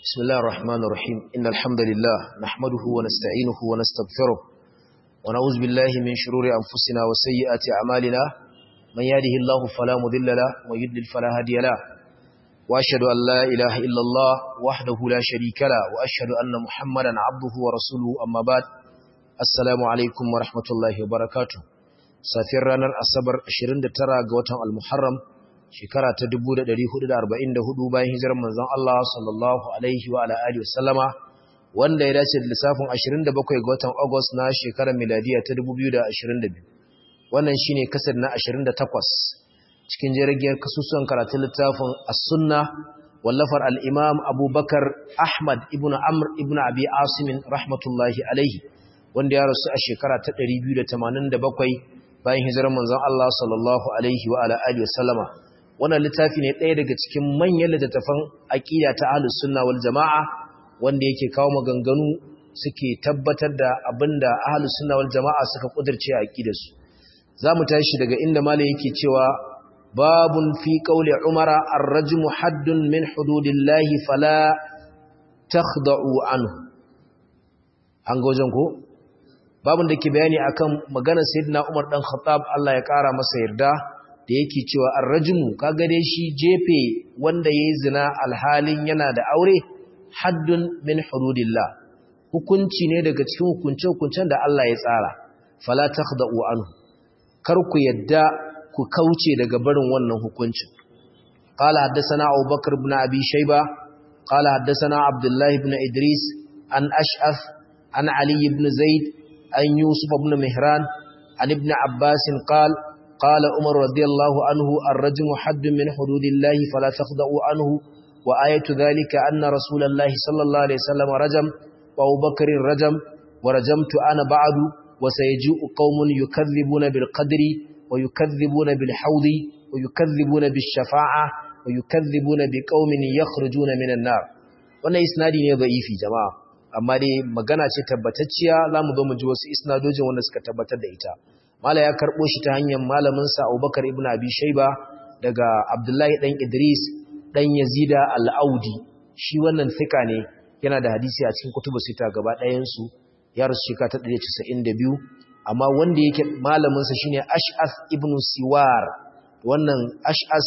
بسم الله الرحمن الرحيم إن الحمد لله نحمده ونستعينه ونستغفره ونعوذ بالله من شرور أنفسنا وسيئات أعمالنا من يهده الله فلا مذل له ويضلل فلا هادي له وأشهد أن لا إله إلا الله وحده لا شريك له وأشهد أن محمدا عبده ورسوله أما بعد السلام عليكم ورحمة الله وبركاته سافر رانا الأصبر 29 قوة المحرم shekara ta 1444 bayan hijirar manzon Allah sallallahu alaihi wa ala alihi wasallama wanda ya dace da lissafin 27 ga watan August na shekarar miladiya ta 2022 wannan shine kasar na 28 cikin jirgin kasusuwan karatun littafin as-sunna wallafar al-imam Abubakar Ahmad ibn Amr ibn Abi Asim rahmatullahi alaihi wanda ya rasu a shekara ta 287 bayan hijirar manzon Allah sallallahu alaihi wa ala alihi wasallama wannan littafi ne ɗaya daga cikin manyan littattafan aƙida ta ahlus sunna wal jama'a wanda yake kawo maganganu suke tabbatar da abinda ahlus sunna wal jama'a suka kudirce a aqidarsu zamu tashi daga inda malai yake cewa babun fi qawli umara ar-rajmu haddun min hududillahi fala takhda'u anhu an ga wajen ko babun da ke bayani akan maganar sayyidina Umar dan Khattab Allah ya kara masa yarda da yake cewa arrajmu kaga dai shi jefe wanda yayi zina alhalin yana da aure haddun min hududillah hukunci ne daga cikin hukunce-hukuncen da Allah ya tsara fala takhda'u anhu kar ku yadda ku kauce daga barin wannan hukuncin qala haddathana Abu Bakr ibn Abi Shayba qala haddathana Abdullah ibn Idris an Ash'af an Ali ibn Zaid an Yusuf ibn Mihran an ibn Abbas qala قال عمر رضي الله عنه الرجم حد من حدود الله فلا تخضعوا عنه وآية ذلك أن رسول الله صلى الله عليه وسلم رجم وأبو بكر رجم ورجمت أنا بعد وسيجيء قوم يكذبون بالقدر ويكذبون بالحوض ويكذبون بالشفاعة ويكذبون بقوم يخرجون من النار wannan isnadi ne da'ifi jama'a amma dai magana ce tabbatacciya zamu zo mu ji wasu isnadojin wanda suka tabbatar da ita mala ya karɓo shi ta hanyar malaminsa abubakar ibn abi shaiba daga abdullahi ɗan idris ɗan yazida al'audi shi wannan fika ne yana da hadisi a cikin kutubu sita gaba ɗayansu ya rasu shika ta 192 amma wanda yake malaminsa shine ash'as ibn siwar wannan ash'as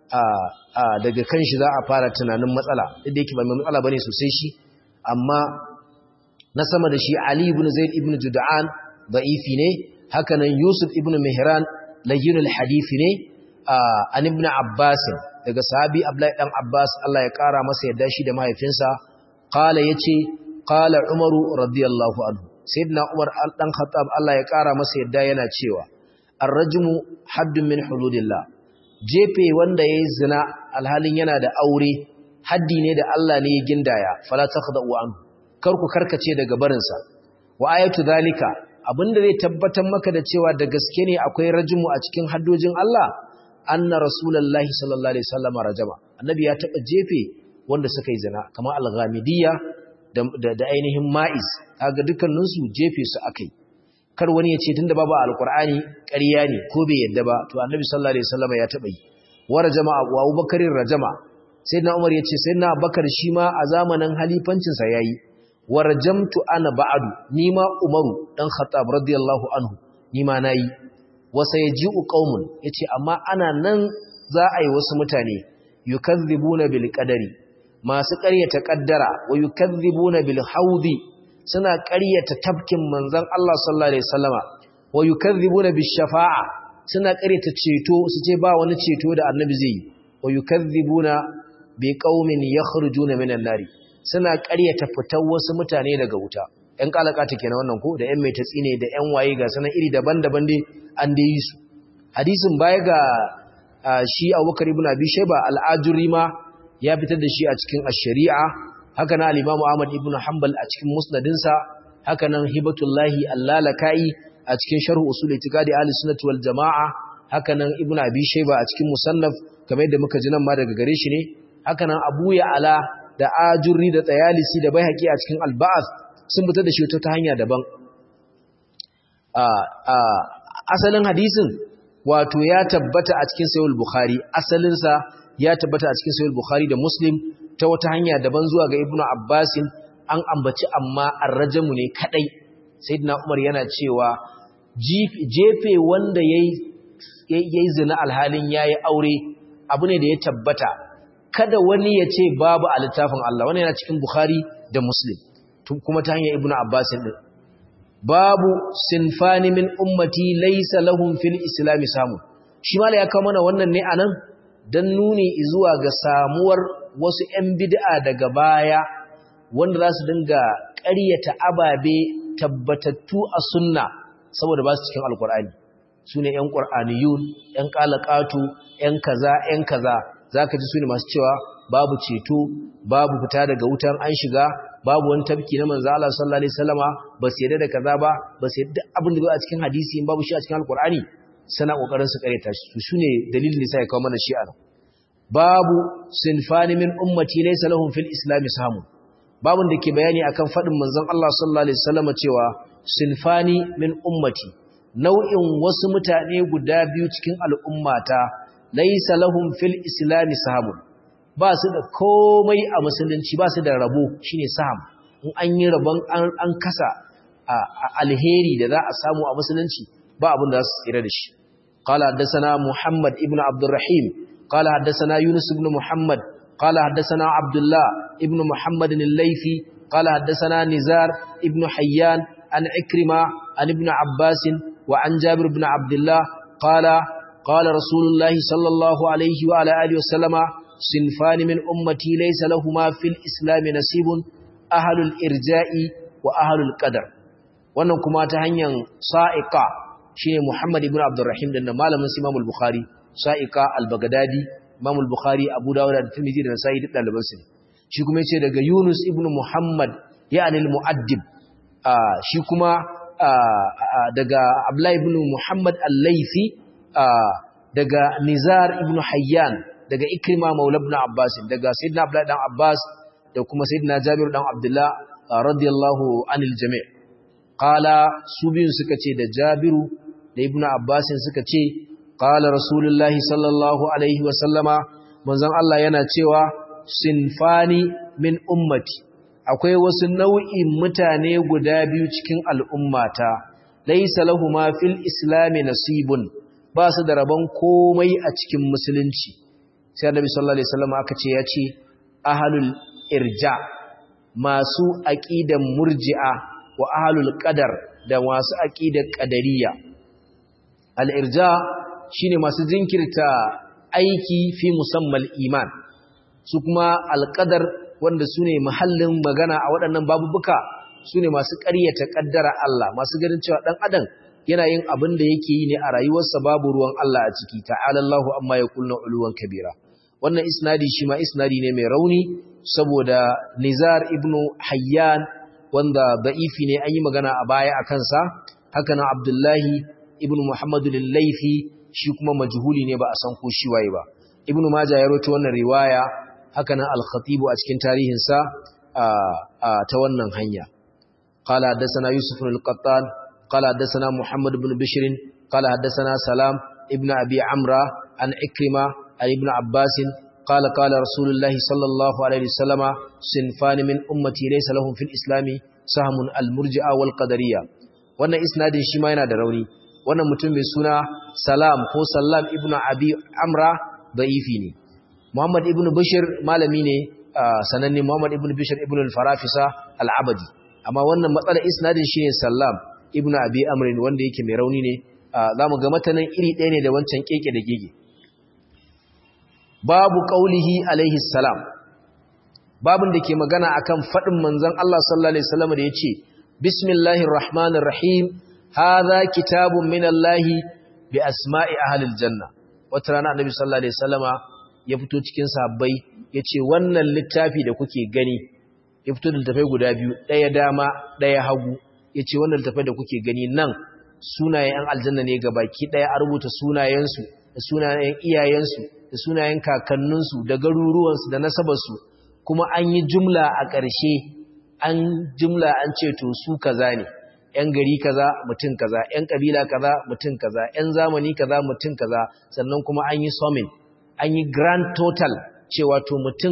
daga kan shi za a fara tunanin matsala duk da yake ba mai matsala bane sosai shi amma na sama da shi ali ibn zaid ibn juda'an da'ifi ne hakanan Yusuf ibn Mihran layyinul hadisi ne an ibn Abbas daga sahabi Abdullahi dan Abbas Allah ya kara masa yadda shi da mahaifinsa qala yace qala Umaru radiyallahu anhu sayyidina Umar dan Khattab Allah ya kara masa yadda yana cewa ar-rajmu haddun min hududillah jefe wanda yayi zina alhalin yana da aure haddi ne da Allah ne ya gindaya fala takhda'u anhu kar ku karkace daga barinsa wa ayatu zalika abinda zai tabbatar maka da cewa da gaske ne akwai rajimu a cikin haddojin Allah anna rasulullahi sallallahu alaihi wasallam rajama annabi ya taba jefe wanda suka yi zina kamar al-ghamidiyya da, da, ainihin ma'iz kaga dukkanin su jefe su akai kar wani ya ce tunda babu alqur'ani ƙarya ne ko bai yadda ba to annabi sallallahu alaihi wasallam ya taba yi wa rajama abu abubakarin rajama sayyidina umar ya ce sayyidina abubakar shi ma a zamanin halifancin sa yayi warjamtu ana ba'adu nima umaru dan khattab radiyallahu anhu nima nayi wasa yaji'u qaumun yace amma ana nan za a yi wasu mutane yukazzibuna bil qadari masu ƙaryata kaddara wa yukazzibuna bil haudi suna ƙaryata tafkin manzon Allah sallallahu alaihi wasallama wa yukazzibuna bis shafa'a suna ƙaryata ceto su ce ba wani ceto da annabi zai yi wa yukazzibuna bi qaumin yakhrujuna minan nari suna ƙaryata fitar wasu mutane daga wuta ‘yan ƙalaƙata kenan wannan ko da ‘yan mai tatsi ne da ‘yan waye ga sanan iri daban-daban dai an da yi su hadisin baya ga shi abubakar ibn abi shaiba al'ajuri ma ya fitar da shi a cikin ashari'a haka na alimamu ahmad ibn hanbal a cikin musnadinsa haka nan hibatullahi allalaka'i a cikin sharhu usul itikadi ahli sunnati wal jama'a haka nan ibn abi shaiba a cikin musannaf kamar yadda muka ji nan ma daga gare shi ne haka nan abu ya ala da ajurri da tsayalisi da bai haƙi a cikin alba'as sun fitar da shi ta hanya daban asalin hadisin wato ya tabbata a cikin sayul bukhari asalinsa ya tabbata a cikin sayul bukhari da muslim ta wata hanya daban zuwa ga ibnu abbasin an ambaci amma arrajamu ne kadai sayyidina umar yana cewa jefe wanda yayi yayi zina alhalin yayi aure abu ne da ya tabbata kada wani ya ce babu a littafin Allah wannan yana cikin bukhari da muslim kuma ta hanyar ibnu abbasin din babu sinfani min ummati laysa lahum fil islam samu shi mala ya kawo mana wannan ne anan dan nuni zuwa ga samuwar wasu ƴan bid'a daga baya wanda za su dinga ƙaryata ababe tabbatattu a sunna saboda ba su cikin alkur'ani sune ƴan qur'aniyun ƴan qalaqatu ƴan kaza ƴan kaza zaka ji sune masu cewa babu ceto babu fita daga wutan an shiga babu wani tabki na manzo Allah sallallahu alaihi wasallama ba su yarda da kaza ba ba su yarda abin da ba a cikin hadisi in babu shi a cikin alqur'ani sana kokarin su kareta shi su shine dalilin da sai ya kawo mana shi a babu sinfani min ummati laysa lahum fil islam samu babun da ke bayani akan fadin manzon Allah sallallahu alaihi wasallama cewa sinfani min ummati nau'in wasu mutane guda biyu cikin al'ummata laysa lahum fil islam samu ba su da komai a musulunci ba su da rabo shine saham in an yi rabon an kasa alheri da za a samu a musulunci ba abin da za su tsira da shi qala haddathana muhammad ibn abdurrahim qala haddathana yunus ibn muhammad qala haddathana abdullah ibn muhammad al-laythi qala haddathana nizar ibn hayyan an ikrima an ibn abbas wa an jabir ibn abdullah qala qala rasulullahi sallallahu alaihi wa ala alihi wa sallama صنفان من أمتي ليس لهما في الإسلام نصيب أهل الإرجاء وأهل القدر wannan kuma ta hanyar sa'iqa shine Muhammad ibn Abdurrahim da malamin Imam al-Bukhari sa'iqa al-Baghdadi Imam al-Bukhari Abu Dawud da Tirmidhi da Nasa'i duk daliban su shi kuma yace daga Yunus ibn Muhammad yani al-Mu'addib shi kuma daga Abdullah ibn Muhammad al-Laythi daga Nizar ibn Hayyan daga Ikrima Maula ibn Abbas daga Sayyidina Abdullah dan Abbas da kuma Sayyidina Jabir dan Abdullah radiyallahu anil jami' qala su biyun suka ce da Jabiru da Ibn Abbas suka ce qala Rasulullahi sallallahu alaihi wa sallama manzon Allah yana cewa sinfani min ummati akwai wasu nau'in mutane guda biyu cikin al'ummata laysa lahumu fil islami nasibun ba su da rabon komai a cikin musulunci sai annabi sallallahu alaihi wasallam aka ce ya ce ahlul irja masu aqidan murji'a wa ahlul qadar da masu aqidan qadariyya al irja shine masu jinkirta aiki fi musammal iman su kuma al qadar wanda sune mahallin magana a waɗannan babubuka sune masu ƙaryata kaddara Allah masu ganin cewa dan adam yana yin abin da yake yi ne a rayuwarsa babu ruwan Allah a ciki ta'ala Allahu amma yaquluna uluwan kabira wannan isnadi shi ma isnadi ne mai rauni saboda Nizar ibn Hayyan wanda da'ifi ne an yi magana a baya a kansa haka nan Abdullahi ibn Muhammad al-Laifi shi kuma majhuli ne ba a san ko shi waye ba Ibn Majah ya rawaito wannan riwaya haka nan Al-Khatib a cikin tarihinsa ta wannan hanya qala hadathana Yusuf al-Qattan qala hadathana Muhammad ibn Bishr qala hadathana Salam ibn Abi Amra an Ikrima عن ابن عباس قال قال رسول الله صلى الله عليه وسلم صنفان من أمتي ليس لهم في الإسلام سهم المرجئة والقدرية wannan isnadin shi ma yana da rauni wannan mutum mai suna salam ko sallam ibnu abi amra da'ifi ne muhammad ibnu bashir malami ne sananne muhammad ibnu bashir ibnu al-farafisa al-abadi amma wannan matsalar isnadin shi ne sallam ibnu abi amrin wanda yake mai rauni ne zamu ga matanan iri ɗaya ne da wancan keke da gege babu qaulihi alaihi salam babun da ke magana akan fadin manzon Allah sallallahu alaihi wasallam da yace bismillahir rahmanir rahim hadha kitabun minallahi bi asma'i ahli aljanna wata rana annabi sallallahu alaihi wasallama ya fito cikin sahabbai yace wannan littafi da kuke gani ya fito da littafai guda biyu daya dama daya hagu yace wannan littafai da kuke gani nan sunayen aljanna ne gabaki daya a rubuta sunayensu da sunayen iyayensu da sunayen kakanninsu da garuruwansu da nasabarsu kuma an yi jumla a ƙarshe an jumla an ce to su kaza ne ‘yan gari kaza mutum kaza ‘yan ƙabila kaza mutum kaza ‘yan zamani kaza mutum kaza sannan kuma an yi summing an yi grand total cewa to mutum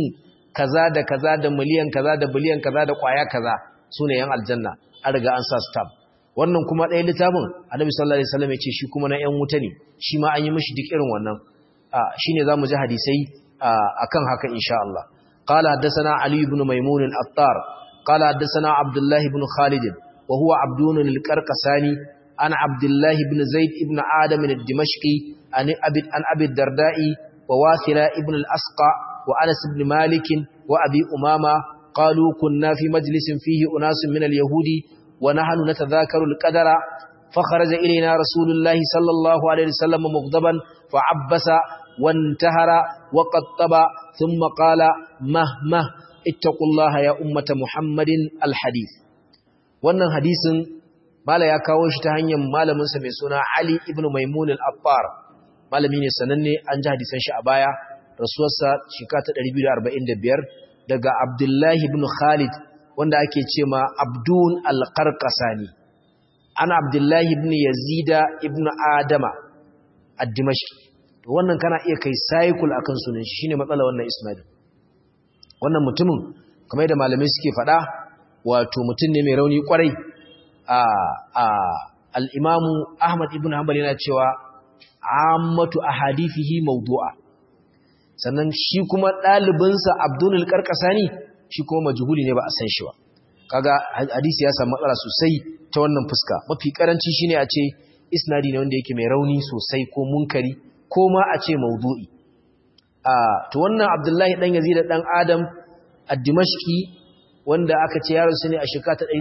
kaza da kaza da miliyan kaza da biliyan kaza da kwaya kaza sune yan aljanna an riga an sa stamp wannan kuma ɗaya littafin annabi sallallahu alaihi wasallam ya ce shi kuma na yan wuta ne shi ma an yi mishi duk irin wannan shine zamu ji hadisai akan haka insha Allah qala haddathana ali ibn maimun al-attar qala haddathana abdullah ibn khalid wa huwa abdun al-qarqasani an abdullah ibn zaid ibn adam al-dimashqi an abi an abi dardai wa wasila ibn al-asqa wa anas ibn malik wa abi umama qalu kunna fi majlisin fihi unasun min al-yahudi wa nahnu natadhakaru al-qadara فخرج إلينا رسول الله صلى الله عليه وسلم مغضبا فعبس وانتهر وقطب ثم قال مه مه اتقوا الله يا أمة محمد الحديث wannan hadisin mala ya kawo shi ta hanyar malaminsa mai suna Ali ibn Maimun al-Affar malami ne sananne an ji hadisan shi a baya rasuwarsa shekara ta 245 daga Abdullahi ibn Khalid wanda ake ce ma Abdun al-Qarqasani ana Abdullahi ibn Yazida ibn Adama ad-Dimashqi to wannan kana iya kai cycle akan sunan shi shine matsala wannan isnadin wannan mutumin kamar da malamai suke faɗa wato mutum ne mai rauni kwarai a a al-Imam Ahmad ibn Hanbal yana cewa ammatu ahadithihi mawdu'a sannan shi kuma ɗalibinsa Abdul Qarqasani shi kuma majhuli ne ba a san shi ba kaga hadisi ya samu matsala sosai ta wannan fuska mafi karanci shine a ce isnadi ne wanda yake mai rauni sosai ko munkari ko ma a ce maudu'i a to wannan Abdullahi dan Yazid dan Adam ad-Dimashqi wanda aka ce yaron sa ne a shekara ta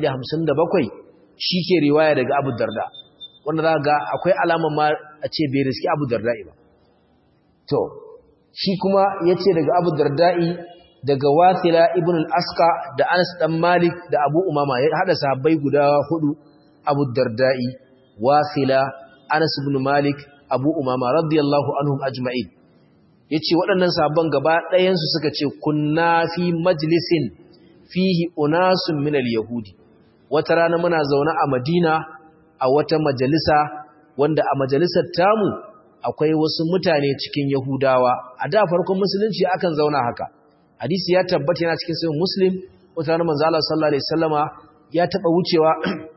157 ke riwaya daga Abu Darda wanda za ga akwai alama ma a ce bai riski Abu Darda ba to shi kuma yace daga Abu Darda'i daga Wathila ibn al-Asqa da Anas dan Malik da Abu Umama ya hada sahabbai guda hudu Abu Darda'i Wathila Anas ibn Malik Abu Umama radiyallahu anhum ajma'in yace waɗannan sahabban gaba ɗayan su suka ce kunna fi majlisin fihi unasun min al-yahudi wata rana muna zaune a Madina a wata majalisa wanda a majalisar tamu akwai wasu mutane cikin Yahudawa a da farkon musulunci akan zauna haka hadisi ya tabbata yana cikin sahih muslim wata ranar manzo Allah sallallahu alaihi wasallama ya taba wucewa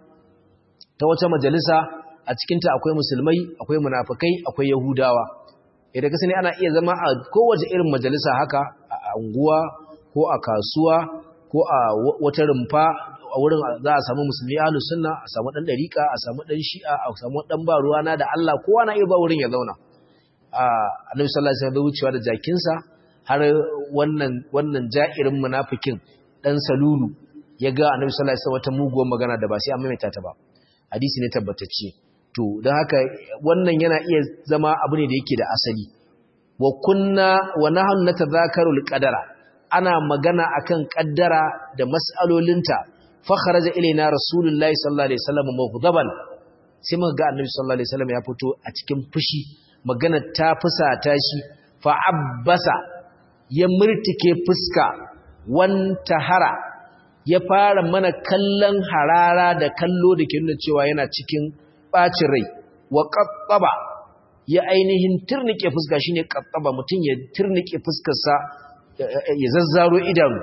ta wata majalisa a cikin ta akwai musulmai akwai munafikai akwai yahudawa idan ka sani ana iya zama a kowace irin majalisa haka a unguwa ko a kasuwa ko a wata rumfa a wurin za a samu musulmi ahlus sunna a samu dan dariqa a samu dan shi'a a samu dan ba ruwana da Allah kowa na iya ba wurin ya zauna a annabi sallallahu alaihi wasallam wucewa da jakinsa har wannan wannan ja'irin munafikin dan salulu ya ga annabi sallallahu alaihi wasallam wata muguwar magana da ba sai an maimaita ta ba hadisi ne tabbatacce to dan haka wannan yana iya zama abu ne da yake da asali wa kunna wa nahnu natadhakaru alqadara ana magana akan kaddara da mas'alolinta fa kharaja ilaina rasulullahi sallallahu alaihi wasallam mughdaban sai muka ga annabi sallallahu alaihi wasallam ya fito a cikin fushi magana ta fusata shi fa abbasa ya murtike fuska wanta hara ya fara mana kallon harara da kallo da ke nuna cewa yana cikin ɓacin rai wa ƙaɓɓaba ya ainihin turnike fuska shine ƙaɓɓaba mutum ya turnike fuskarsa ya zazzaro idanu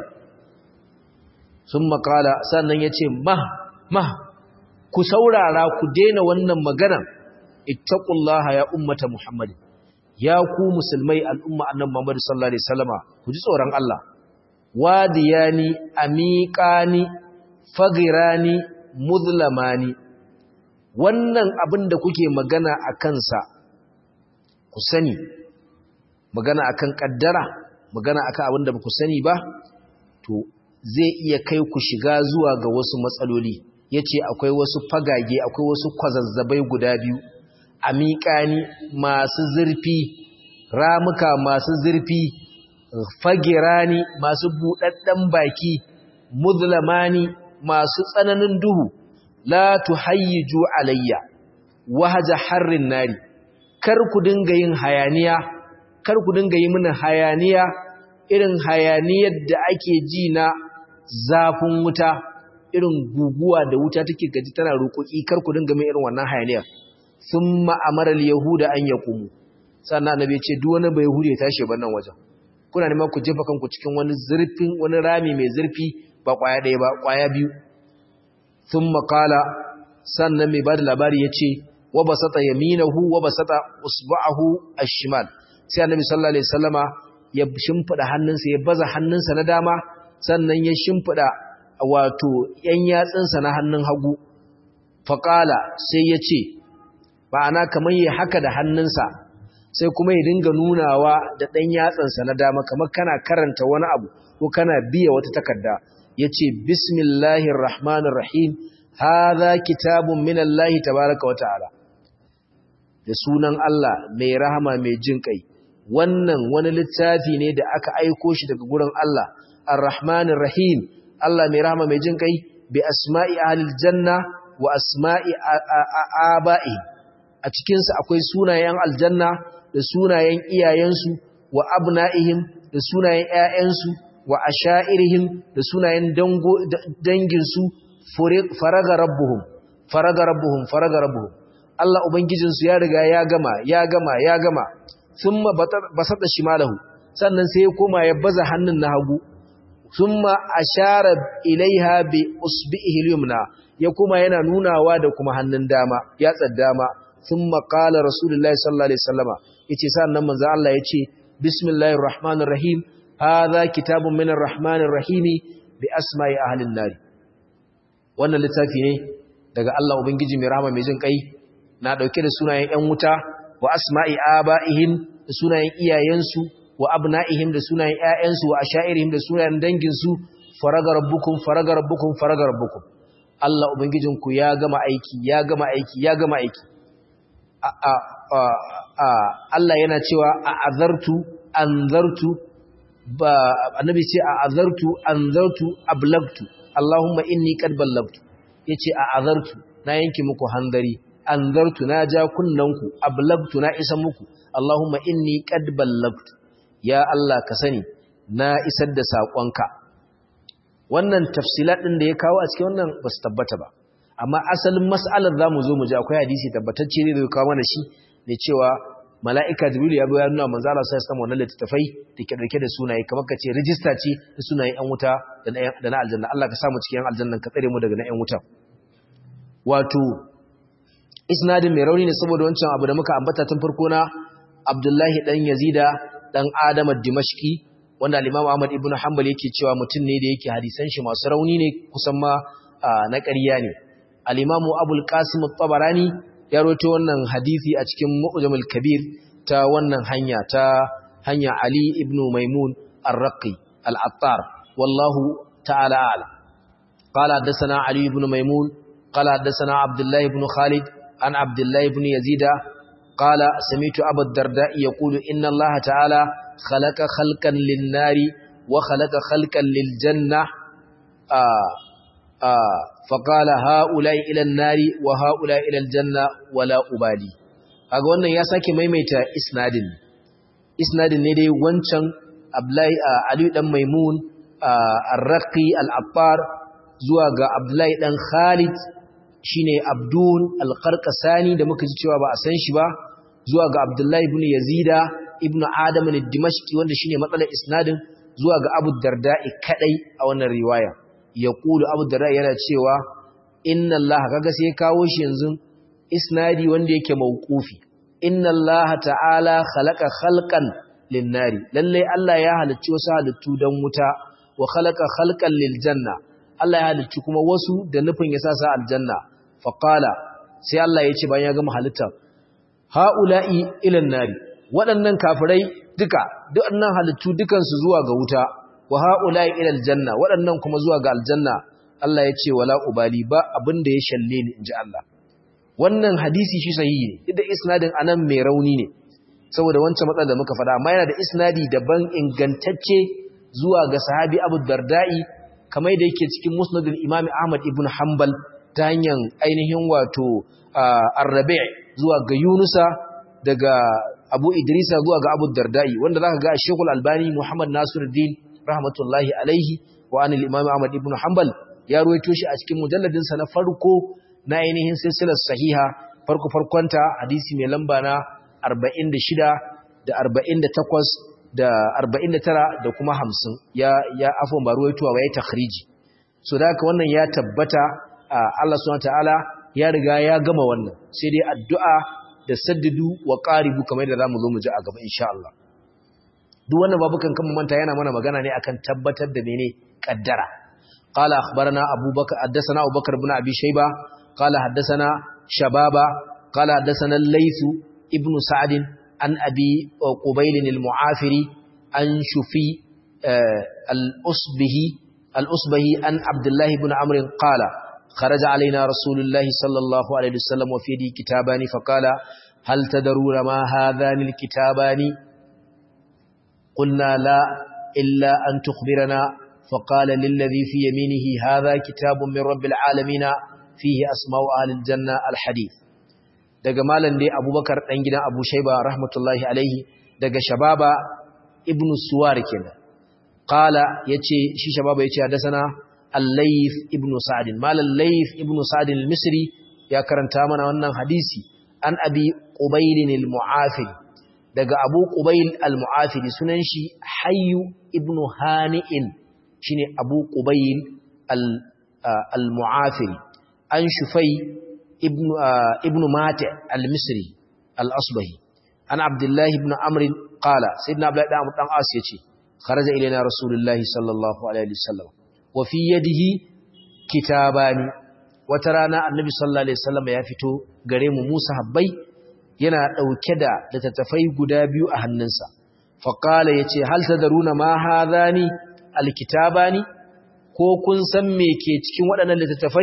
sun makala sannan ya ce mah mah ku saurara ku daina wannan magana ittaqullaha ya ummata muhammadin ya ku musulmai al'umma annan Muhammad sallallahu alaihi wasallama ku ji tsoron Allah wadiyani amiqani fagirani muzlamani wannan abin da kuke magana a kansa ku sani magana akan kaddara magana akan abin da ba ku sani ba to zai iya kai ku shiga zuwa ga wasu matsaloli yace akwai wasu fagage akwai wasu kwazazzabai guda biyu amiƙani masu zurfi ramuka masu zurfi fagirani masu buɗaɗɗen baki muzlamani masu tsananin duhu la tuhayyiju alayya wahaja harrin nari kar ku dinga yin hayaniya kar ku dinga yi mini hayaniya irin hayaniyar da ake ji na zafin wuta irin guguwa da wuta take gaji tana roƙoƙi kar ku dinga min irin wannan hayaniyar thumma amara al-yahuda an yaqumu sannan annabi ya ce duk wani bai yahudi ya tashi ban nan wajen kuna neman ku jefa kanku cikin wani zurfin wani rami mai zurfi ba kwaya ɗaya ba kwaya biyu thumma qala sannan mai bada labari yace wa basata yaminahu wa basata usba'ahu ash-shimal sai annabi sallallahu alaihi wasallama ya shimfida hannunsa ya baza hannunsa na dama sannan ya shimfida wato yan yatsunsa na hannun hagu faqala sai yace ma'ana kamar yi haka da hannunsa sai kuma ya dinga nunawa da ɗan yatsansa na dama kamar kana karanta wani abu ko kana biya wata takarda ya ce bismillahir rahmanir rahim haza kitabun minallahi tabaraka wa ta'ala da sunan Allah mai rahama mai jin kai wannan wani littafi ne da aka aiko shi daga gurin Allah ar-rahmanir rahim Allah mai rahama mai jin kai bi asma'i ahlil janna wa asma'i aba'i a cikinsa akwai sunayen aljanna da sunayen iyayensu wa abna'ihim da sunayen ƴaƴansu wa asha'irihim da sunayen danginsu faraga rabbuhum faraga rabbuhum faraga rabbuhum Allah ubangijinsu ya riga ya gama ya gama ya gama thumma basata shimalahu sannan sai ya koma ya baza hannun na hagu thumma ashara ilaiha bi usbihi al-yumna ya koma yana nunawa da kuma hannun dama ya dama thumma qala rasulullahi sallallahu alaihi wasallama yace sannan manzo Allah yace bismillahir rahmanir rahim hadha kitabun minar rahmanir rahim bi asma'i ahlin nar wannan littafi ne daga Allah ubangiji mai rahama mai jin kai na dauke da sunayen ƴan wuta wa asma'i aba'ihim da sunayen iyayensu wa abna'ihim da sunayen ƴaƴansu wa asha'irihim da sunayen danginsu faraga rabbukum faraga rabbukum faraga rabbukum Allah ubangijinku ya gama aiki ya gama aiki ya gama aiki Allah yana cewa a azartu anzartu ba annabi ce a azartu anzartu ablagtu Allahumma inni qad ballagtu yace a azartu na yanki muku handari anzartu na ja kunnanku ablagtu na isa muku Allahumma inni qad ballagtu ya Allah ka sani na isar da sakonka wannan tafsilat din da ya kawo a cikin wannan ba su tabbata ba amma asalin mas'alar za mu zo mu ji akwai hadisi tabbatacce ne da kawo mana shi ne cewa mala'ika jibril ya bayar nuna manzo Allah sai sama wannan littafai da ke dauke da sunaye kamar kace register ce da sunayen yan wuta da na aljanna Allah ka samu cikin aljanna ka tsare mu daga na yan wuta wato isnadin mai rauni ne saboda wancan abu da muka ambata tun farko na Abdullahi dan Yazida dan Adam ad-Dimashqi wanda al-Imam Ahmad ibn Hanbal yake cewa mutum ne da yake hadisan shi masu rauni ne kusan ma na ƙarya ne al-Imam Abul Qasim at-Tabarani ya rawaito wannan hadisi a cikin Mu'jamul Kabir ta wannan hanya ta hanya Ali ibn Maimun ar-Raqi al-Attar wallahu ta'ala a'lam قال حدثنا علي بن ميمون قال حدثنا عبد الله بن خالد عن عبد الله بن يزيد قال سمعت أبا الدرداء يقول إن الله تعالى خلق خلقا للنار وخلق خلقا للجنة آآ آآ فقال هؤلاء إلى النار وهؤلاء إلى الجنة ولا أبالي kaga wannan ya sake maimaita isnadin isnadin ne dai wancan Abdullahi Ali dan Maimun Ar-Raqi Al-Affar zuwa ga Abdullahi dan Khalid shine Abdul Al-Qarqasani da muka ji cewa ba a san shi ba zuwa ga Abdullahi ibn Yazida ibn Adam al-Dimashqi wanda shine matsalar isnadin zuwa ga Abu Darda'i kadai a wannan riwaya yaqulu Abu Darda'i yana cewa inna Allah kaga sai kawo shi yanzu isnadi wanda yake mauqufi inna Allah ta'ala khalaqa khalqan lin-nari lalle Allah ya halicci wasu halittu dan wuta wa khalaqa khalqan lil-janna Allah ya halicci kuma wasu da nufin ya sa sa aljanna faqala sai Allah ya ce bayan ya gama halitta haula'i ilan nari waɗannan kafirai duka waɗannan halittu dukansu zuwa ga wuta wa haula'i ilal janna waɗannan kuma zuwa ga aljanna Allah ya ce wala ubali ba abin da ya shalle ni inji Allah wannan hadisi shi sahihi ne duk da isnadin anan mai rauni ne saboda wancan matsalar da muka faɗa amma yana da isnadi daban ingantacce zuwa ga sahabi Abu Darda'i kamar da yake cikin musnadul Imam Ahmad ibn Hanbal ta hanyar ainihin wato Ar-Rabi' zuwa ga Yunusa daga Abu Idrisa zuwa ga Abu Darda'i wanda zaka ga Sheikhul Albani Muhammad Nasiruddin rahmatullahi alaihi wa anil Imam Ahmad ibn Hanbal ya ruwaito shi a cikin mujalladin sa na farko na ainihin silsilar sahiha farko farkonta hadisi mai lamba na 46 da 48 da 49 da kuma 50 ya ya afon ba ruwaituwa ba ya takhriji so da haka wannan ya tabbata Allah subhanahu wataala ya riga ya gama wannan sai dai addu'a da saddidu wa qaribu kamar da zamu zo mu ji a gaba insha Allah duk wannan babukan kan manta yana mana magana ne akan tabbatar da mene kaddara qala akhbarana abubakar haddathana abubakar ibn abi shayba qala haddathana shababa qala haddathana al-layth ibn sa'd an abi qubayl al-mu'afiri an shufi al-usbihi al-usbahi an abdullah ibn amr qala خرج علينا رسول الله صلى الله عليه وسلم وفي يده كتابان فقال هل تدرون ما هذان الكتابان قلنا لا إلا أن تخبرنا فقال للذي في يمينه هذا كتاب من رب العالمين فيه أسماء أهل الجنة الحديث daga malam dai abubakar ɗan gidan abu shaiba rahmatullahi alaihi daga shababa ibn suwar kenan qala yace shi shababa yace hadasana al-layth ibn sa'd malam layth ibn sa'd al-misri ya karanta mana wannan hadisi an abi qubayl al-mu'afiri daga abu ƙubail al-mu'afiri sunan shi hayyu ibn hani'in shi ne abu ƙubail al-mu'afiri an shufai ibn mata al-misri al-asbahi an abdullahi ibn amrin ƙala sai na abu ɗan ɗan as ya ce kharaja ilaina rasulullahi sallallahu alaihi wasallam wa fi yadihi kitabani wata rana annabi sallallahu alaihi wasallam ya fito gare mu musa habbai yana ɗauke da littattafai guda biyu a hannunsa faƙala ya ce hal tadaruna ma hadhani alkitabani ko kun san me ke cikin waɗannan littattafai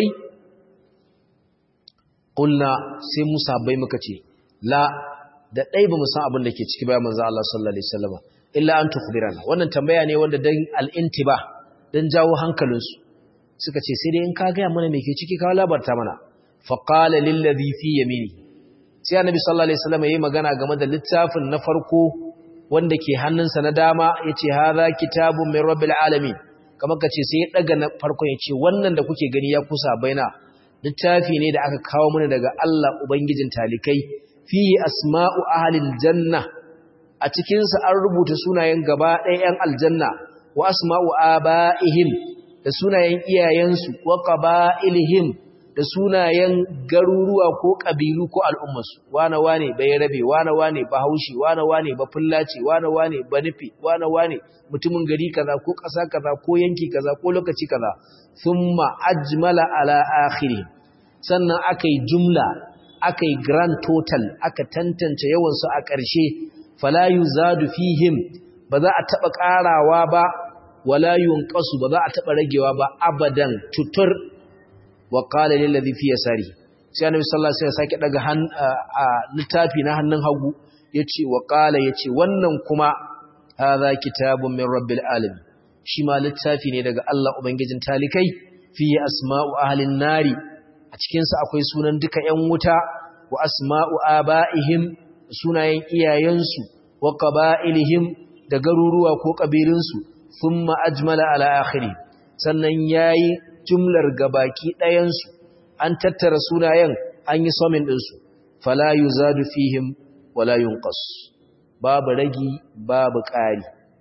ƙulna sai musa bai muka ce la da ɗai ba mu san abin da ke ciki bayan manzo Allah sallallahu alaihi wasallam illa an tukhbirana wannan tambaya ne wanda dan al-intiba dan jawo hankalinsu suka ce sai dai in ka ga mana me ke ciki ka labarta mana faqala lil ladhi fi yamini sai annabi sallallahu alaihi wasallam yayi magana game da littafin na farko wanda ke hannunsa na dama yace hadha kitabun min rabbil alamin kamar kace sai ya daga na farko yace wannan da kuke gani ya kusa baina littafi ne da aka kawo mana daga Allah ubangijin talikai fihi asma'u ahlil janna a cikin sa an rubuta sunayen gaba ɗayan yan aljanna wa asma'u abaihim da sunayen iyayensu wa qaba'ilihim da sunayen garuruwa ko ƙabilu ko al'ummarsu, wane wane bai rabe, wane wane ba haushi, wane wane ba fullaci, wane wane ba nufi, wane wane mutumin gari kaza ko ƙasa kaza ko yanki kaza ko lokaci kaza, sun ma'ajmala ala akhiri. Sannan aka yi jumla, aka yi grand total, aka tantance yawansu a ƙarshe, falayu zadu fihim, ba za a taɓa ƙarawa ba, wala yunƙasu ba za a taɓa ragewa ba, abadan tutur wa qala lil ladhi fi yasari sai annabi sallallahu alaihi wasallam sake daga han littafi na hannun hagu yace wa qala yace wannan kuma hadha kitabun min rabbil alamin shi ma littafi ne daga Allah ubangijin talikai fi asma'u ahlin nari a cikin sa akwai sunan duka ƴan wuta wa asma'u abaihim sunayen iyayensu wa qaba'ilihim da garuruwa ko kabilunsu thumma ajmala ala akhiri sannan yayi jumlar gabaki ɗayansu an tattara sunayen an yi somin ɗinsu fala yu zadu fihim wala yunqas babu ragi babu ƙari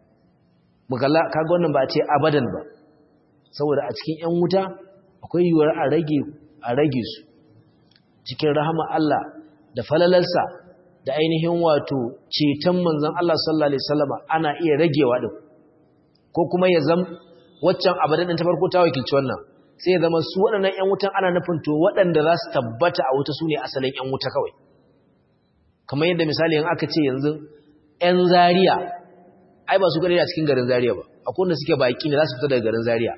mukalla kaga wannan ba a ce abadan ba saboda a cikin ƴan wuta akwai yiwuwar a rage a rage su cikin rahama Allah da falalarsa da ainihin wato ceton manzon Allah sallallahu alaihi wasallama ana iya ragewa din ko kuma ya zam waccan abadan din ta farko ta wakilci wannan sai ya zama su waɗannan ƴan wutan ana nufin to waɗanda za su tabbata a wuta su ne asalin ƴan wuta kawai kamar yadda misali in aka ce yanzu ƴan Zaria ai ba su gare a cikin garin Zaria ba akwai wanda suke baki ne za su fita daga garin Zaria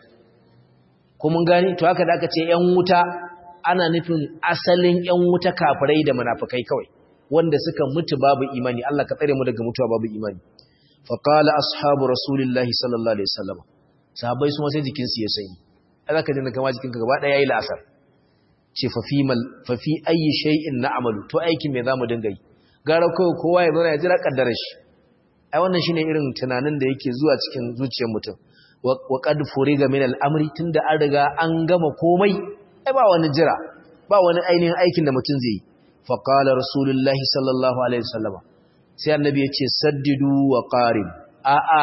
ko mun gani to haka da aka ce ƴan wuta ana nufin asalin ƴan wuta kafirai da munafikai kawai wanda suka mutu babu imani Allah ka tsare mu daga mutuwa babu imani fa qala ashabu rasulillahi sallallahu alaihi wasallam sahabbai su ma sai jikin su ya sanyi za ka jina kama jikinka gaba ɗaya ya yi la'asar ce fafi ayi shay'in na amalu to aikin mai za mu dinga yi gara kawai kowa ya zauna ya jira ƙaddarar shi ai wannan shine irin tunanin da yake zuwa cikin zuciyar mutum wa qad furiga min al-amri tunda an riga an gama komai ai ba wani jira ba wani ainihin aikin da mutum zai yi fa qala rasulullahi sallallahu alaihi wasallam sai annabi ya ce saddidu wa qarib a'a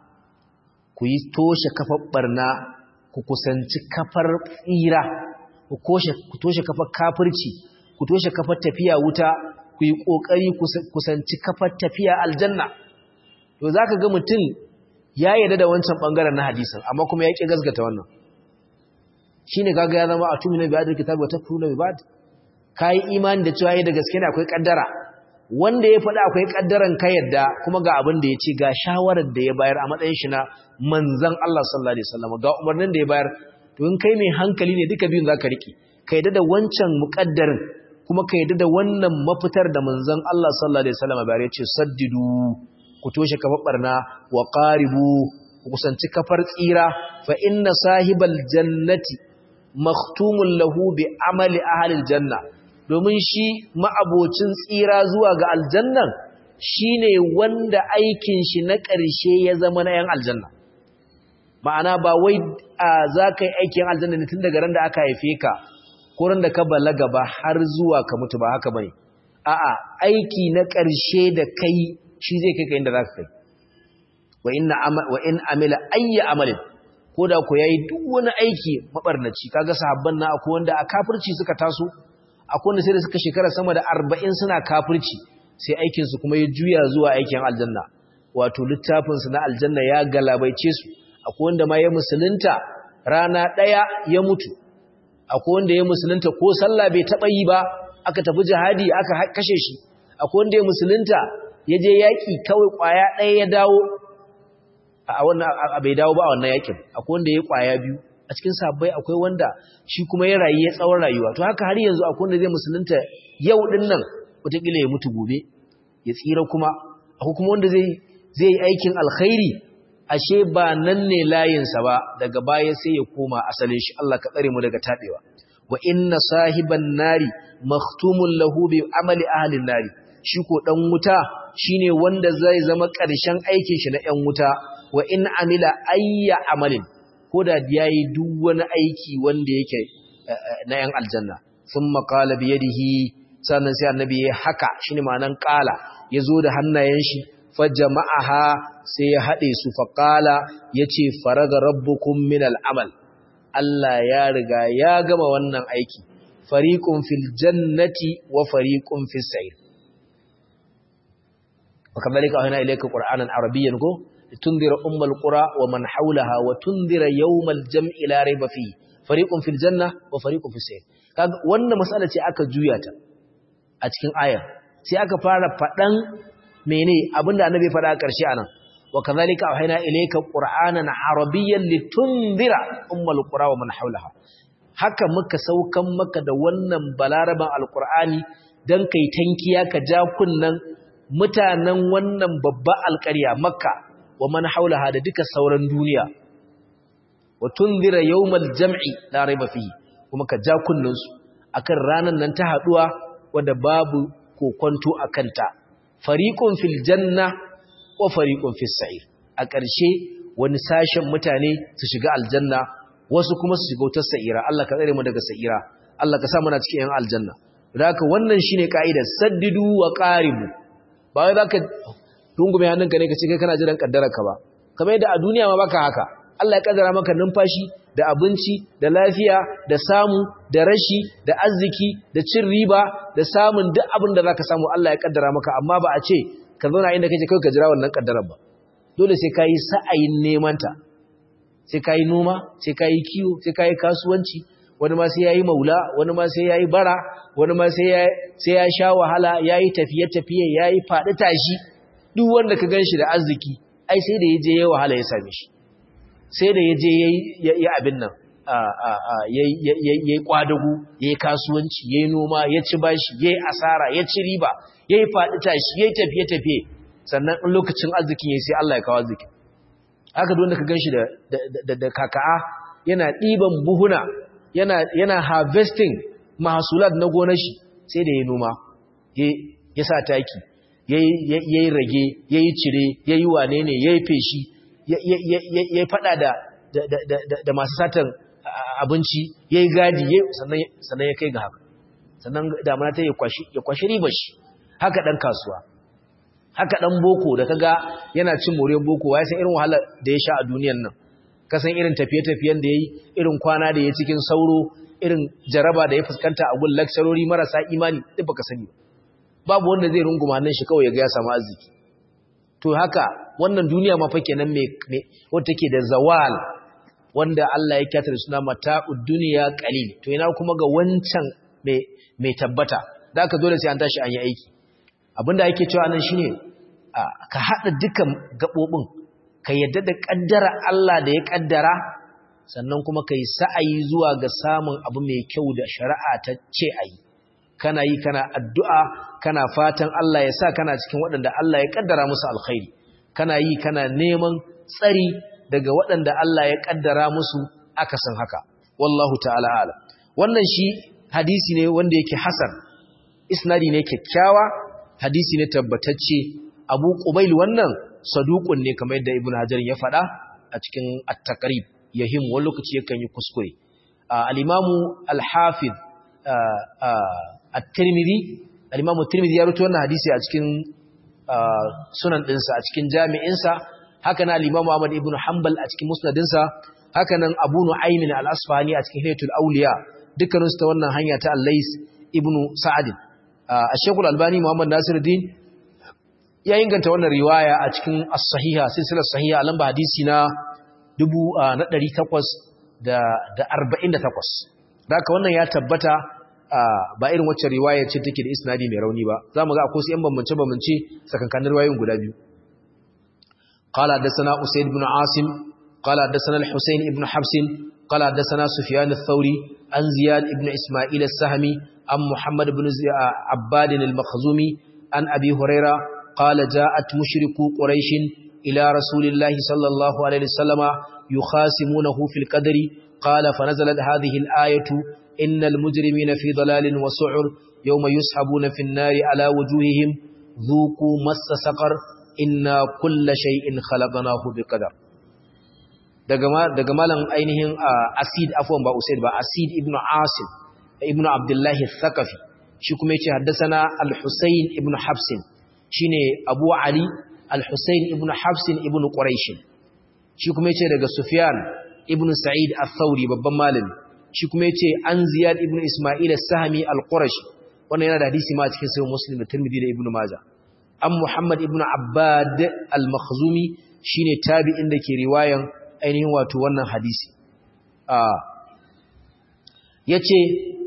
ku yi toshe kafar barna ku kusanci kafar tsira ku toshe kafar kafirci ku toshe kafar tafiya wuta ku yi ƙoƙari kusanci kafar tafiya aljanna to za ka ga mutum ya yarda da wancan ɓangaren na hadisin amma kuma ya ƙi gasgata wannan shi ne gaga ya zama a tumi na biyadar kitabu wata furu na biyad ka yi imani da cewa da gaske ne akwai ƙaddara wanda ya faɗa akwai ƙaddaran ka yarda kuma ga abin da ya ce ga shawarar da ya bayar a matsayin shi na manzan Allah sallallahu alaihi wasallam ga umarnin da ya bayar to in kai mai hankali ne duka biyun zaka riƙe ka yarda da wancan muƙaddarin kuma ka yarda da wannan mafitar da manzon Allah sallallahu alaihi wasallam bayar ya ce saddidu ku toshe kafar barna wa qaribu ku kusanci kafar tsira fa inna sahibal jannati maktumun lahu bi amali ahli janna domin shi ma'abocin tsira zuwa ga aljannan shine wanda aikin shi na ƙarshe ya zama na yan aljanna ma'ana ba wai za ka yi aikin aljanna ne tun daga ran da aka haife ka ko ran da ka balaga ba har zuwa ka mutu ba haka bane a'a aiki na ƙarshe da kai shi zai kai ka inda za ka kai wa inna wa in amila ayya amalin ko da ku yayi duk wani aiki mabarnaci kaga sahabban na akwai wanda a kafirci suka taso akwai wanda sai da suka shekara sama da 40 suna kafirci sai aikin su kuma ya juya zuwa aikin aljanna wato littafin su na aljanna ya galabaice su akwai wanda ma ya musulunta rana daya ya mutu akwai wanda ya musulunta ko sallah bai taba yi ba aka tafi jihadi aka kashe shi akwai wanda ya musulunta ya je yaki kawai kwaya daya ya dawo a wannan bai dawo ba a wannan yakin akwai wanda ya kwaya biyu a cikin sabbai akwai wanda shi kuma ya rayu ya tsawon rayuwa to haka har yanzu akwai wanda zai musulunta yau din nan wataƙila ya mutu gobe ya tsira kuma akwai kuma wanda zai zai yi aikin alkhairi ashe ba nan ne layinsa ba daga baya sai ya koma asalin shi Allah ka tsare mu daga tabewa wa inna sahiban nari maktumun lahu bi amali ahlin nari shi ko dan wuta shine wanda zai zama ƙarshen aikin shi na ƴan wuta wa in amila ayya amalin ko da yayi duk wani aiki wanda yake na yan aljanna thumma qala bi yadihi sannan sai annabi ya haka shine ma'anan qala yazo da hannayen shi fajama'aha sai ya hade su fa qala yace faraga rabbukum min al'amal Allah ya riga ya gama wannan aiki fariqun fil jannati wa fariqun fis sa'ir وكذلك أهنا إليك قرآنا عربيا ko. لتنذر أم القرى ومن حولها وتنذر يوم الجمع لا ريب فيه فريق في الجنة وفريق في السير wannan mas'ala ce aka juya ta a cikin ayar sai aka fara fadan mene abinda annabi fada a ƙarshe anan wa kadhalika awhayna ilayka qur'anan arabiyyan litunzira ummul qura wa man hawlaha haka muka saukan maka da wannan balaraban alqur'ani dan kai tankiya ka ja kunnan mutanen wannan babba alƙarya makka wa man haulaha da duka sauran duniya wa tunzira yawmal jam'i la raiba fihi kuma ka ja kunnun su akan ranan nan ta haduwa wanda babu kokonto akan ta fariqun fil janna wa fariqun fis sa'ir a ƙarshe wani sashen mutane su shiga aljanna wasu kuma su shiga wutar sa'ira Allah ka tsare mu daga sa'ira Allah ka sa muna cikin yan aljanna haka wannan shine kaidar saddidu wa qaribu ba wai zaka rungume hannunka ne ka ce kai kana jiran kaddararka ba kamar yadda a duniya ma baka haka Allah ya kaddara maka numfashi da abinci da lafiya da samu da rashi da arziki da cin riba da samun duk abin da zaka samu Allah ya kaddara maka amma ba a ce ka zauna inda kake kai ka jira wannan kaddarar ba dole sai kai sa'ayin neman ta sai kai noma sai kai kiwo sai kai kasuwanci wani ma sai yayi maula wani ma sai yayi bara wani ma sai ya sai ya sha wahala yayi tafiye tafiye yayi fadi tashi duk wanda ka ganshi da arziki ai sai da yaje yayi wahala ya same shi sai da yaje yayi ya abin nan yayi kwadagu yayi kasuwanci yayi noma ya ci bashi yayi asara ya ci riba yayi fadi tashi yayi tafiye tafiye sannan in lokacin arzikin yayi sai Allah ya kawo arziki haka duk wanda ka ganshi da da da kaka'a yana diban buhuna yana yana harvesting mahsulat na gonar shi sai da yayi noma ya sa taki yayi rage yayi cire yayi wane ne yayi feshi yayi fada da da masu satan abinci yayi gadi sannan sannan ya kai ga haka sannan damana ta ya kwashi ya kwashi ribar shi haka dan kasuwa haka dan boko da kaga yana cin moriyar boko wai san irin wahala da ya sha a duniyar nan kasan irin tafiye-tafiyen da yayi irin kwana da ya cikin sauro irin jaraba da ya fuskanta a gun lecturori marasa imani duk baka sani babu wanda zai runguma nan shi kawai ya ga ya samu arziki to haka wannan duniya ma fa kenan me wanda take da zawal wanda Allah ya kyata da suna mata'ud dunya qalil to ina kuma ga wancan me me tabbata da aka dole sai an tashi an yi aiki abinda ake cewa nan shine ka hada dukan gabobin ka yadda da kaddara Allah da ya kaddara sannan kuma kai sa'ayi zuwa ga samun abu mai kyau da shari'a ta ce ayi kana yi kana addu'a kana fatan Allah ya sa kana cikin waɗanda Allah ya kaddara musu alkhairi kana yi kana neman tsari daga waɗanda Allah ya kaddara musu akasin haka wallahu ta'ala ala wannan shi hadisi ne wanda yake hasan isnadi ne kyakkyawa hadisi ne tabbatacce abu qubail wannan saduqun ne kamar yadda ibnu hajar ya faɗa a cikin at-taqrib yahim wani lokaci yakan yi kuskure al-imamu al-hafiz at-tirmidhi al-imamu at-tirmidhi ya rubuta wannan hadisi a cikin sunan dinsa a cikin jami'insa haka nan al-imamu ahmad ibn hanbal a cikin musnadinsa haka nan abu nu'aym al-asfahani a cikin hilatul awliya dukkanin su ta wannan hanya ta al-lais ibn sa'ad al-shaykh al-albani muhammad nasiruddin ya inganta wannan riwaya a cikin as-sahiha silsilar sahiha a lamba hadisi na 1848 Daka wannan ya tabbata ba irin wacce riwaya ce take da isnadi mai rauni ba za mu ga akwai su 'yan bambance-bambance sakankanin riwayoyin guda biyu قال حدثنا أسيد بن عاصم قال حدثنا الحسين بن حفص قال حدثنا سفيان الثوري عن زياد بن إسماعيل السهمي عن محمد بن عباد المخزومي عن أبي هريرة قال جاءت مشركو قريش إلى رسول الله صلى الله عليه وسلم يخاسمونه في القدر قال فنزلت هذه الآية إن المجرمين في ضلال وسعر يوم يسحبون في النار على وجوههم ذوقوا مس سقر إنا كل شيء خلقناه بقدر daga malam ainihin asid afwan ba usaid ba asid ibn asim ibn abdullahi thaqafi shi kuma yace haddathana al-husayn ibn hafsin shine abu ali al-husayn ibn hafsin ibn quraish shi kuma yace daga sufyan ibn sa'id al-thawri babban malami shi kuma yace an ziyad ibn isma'il as-sahmi al-qurashi wannan yana da hadisi ma cikin sahih muslim da tirmidhi da ibn majah an muhammad ibn abbad al-makhzumi shine tabi'in da ke riwayan ainihin wato wannan hadisi yace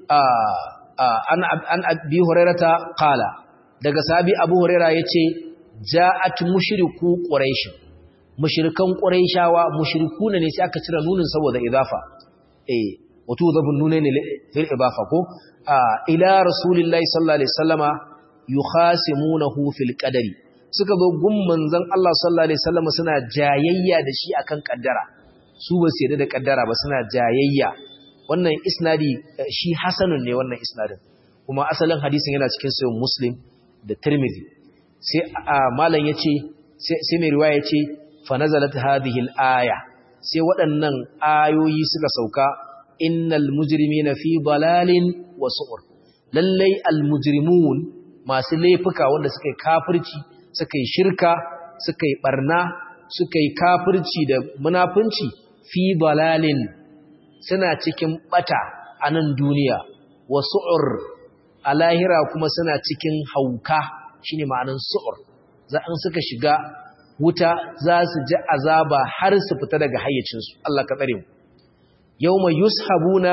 an an abi hurairata qala daga sahabi abu huraira yace ja'at mushriku quraish mushrikan quraishawa mushrikuna ne sai aka cire nunin saboda idafa eh wato zabun nune ne fil idafa ko ila rasulillahi sallallahu alaihi wasallama yukhasimunahu fil qadari suka zo gun manzon Allah sallallahu alaihi wasallama suna jayayya da shi akan kaddara su ba su yarda da kaddara ba suna jayayya wannan isnadi shi hasanun ne wannan isnadin kuma asalin hadisin yana cikin sahih muslim da tirmidhi sai malam yace sai mai riwaya yace fa nazalat hadhihi al-aya sai waɗannan ayoyi suka sauka innal mujrimina fi dalalin wa su'ur lallai al-mujrimun masu laifuka wanda suka yi kafirci suka yi shirka suka yi barna suka yi kafirci da munafunci fi dalalin suna cikin bata a nan duniya wa su'ur a lahira kuma suna cikin hauka shine ma'anin su'ur za an suka shiga wuta za su ji azaba har su fita daga hayyacinsu Allah ka tsare mu yawma yushabuna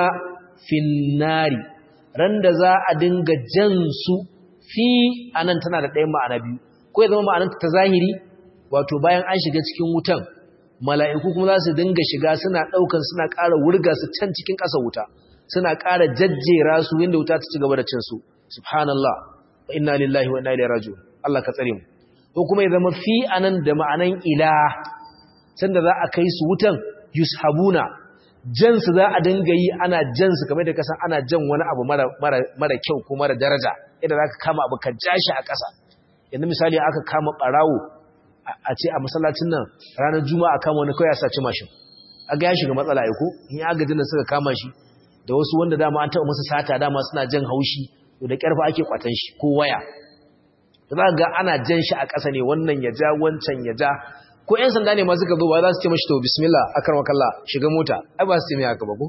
finnari ran da za a dinga jan su fi anan tana da ɗayan ma'ana biyu ko ya zama ma'ananta ta zahiri wato bayan an shiga cikin wutan mala'iku kuma za su dinga shiga suna ɗaukan suna ƙara wurga su can cikin ƙasa wuta suna ƙara jajjera su inda wuta ta ci gaba da cin su subhanallah wa inna lillahi wa inna ilaihi raji'un Allah ka tsare mu ko kuma ya zama fi anan da ma'anan ila sanda za a kai su wutan yushabuna jan su za a dinga yi ana jan su kamar da kasan ana jan wani abu mara mara mara kyau ko mara daraja idan zaka kama abu ka jashi a ƙasa yanzu misali aka kama barawo a ce a masallacin nan ranar juma'a kama wani kawai ya saci mashin aga ya shiga matsala aiko in ya agajin da suka kama shi da wasu wanda dama an taɓa masa sata dama suna jan haushi da ƙarfa ake kwatan shi ko waya za ga ana jan shi a ƙasa ne wannan ya ja wancan ya ja ko ƴan sanda ne ma suka zo ba za su ce mashi to bismillah akarmakalla shiga mota ai ba su ce mai haka ba ko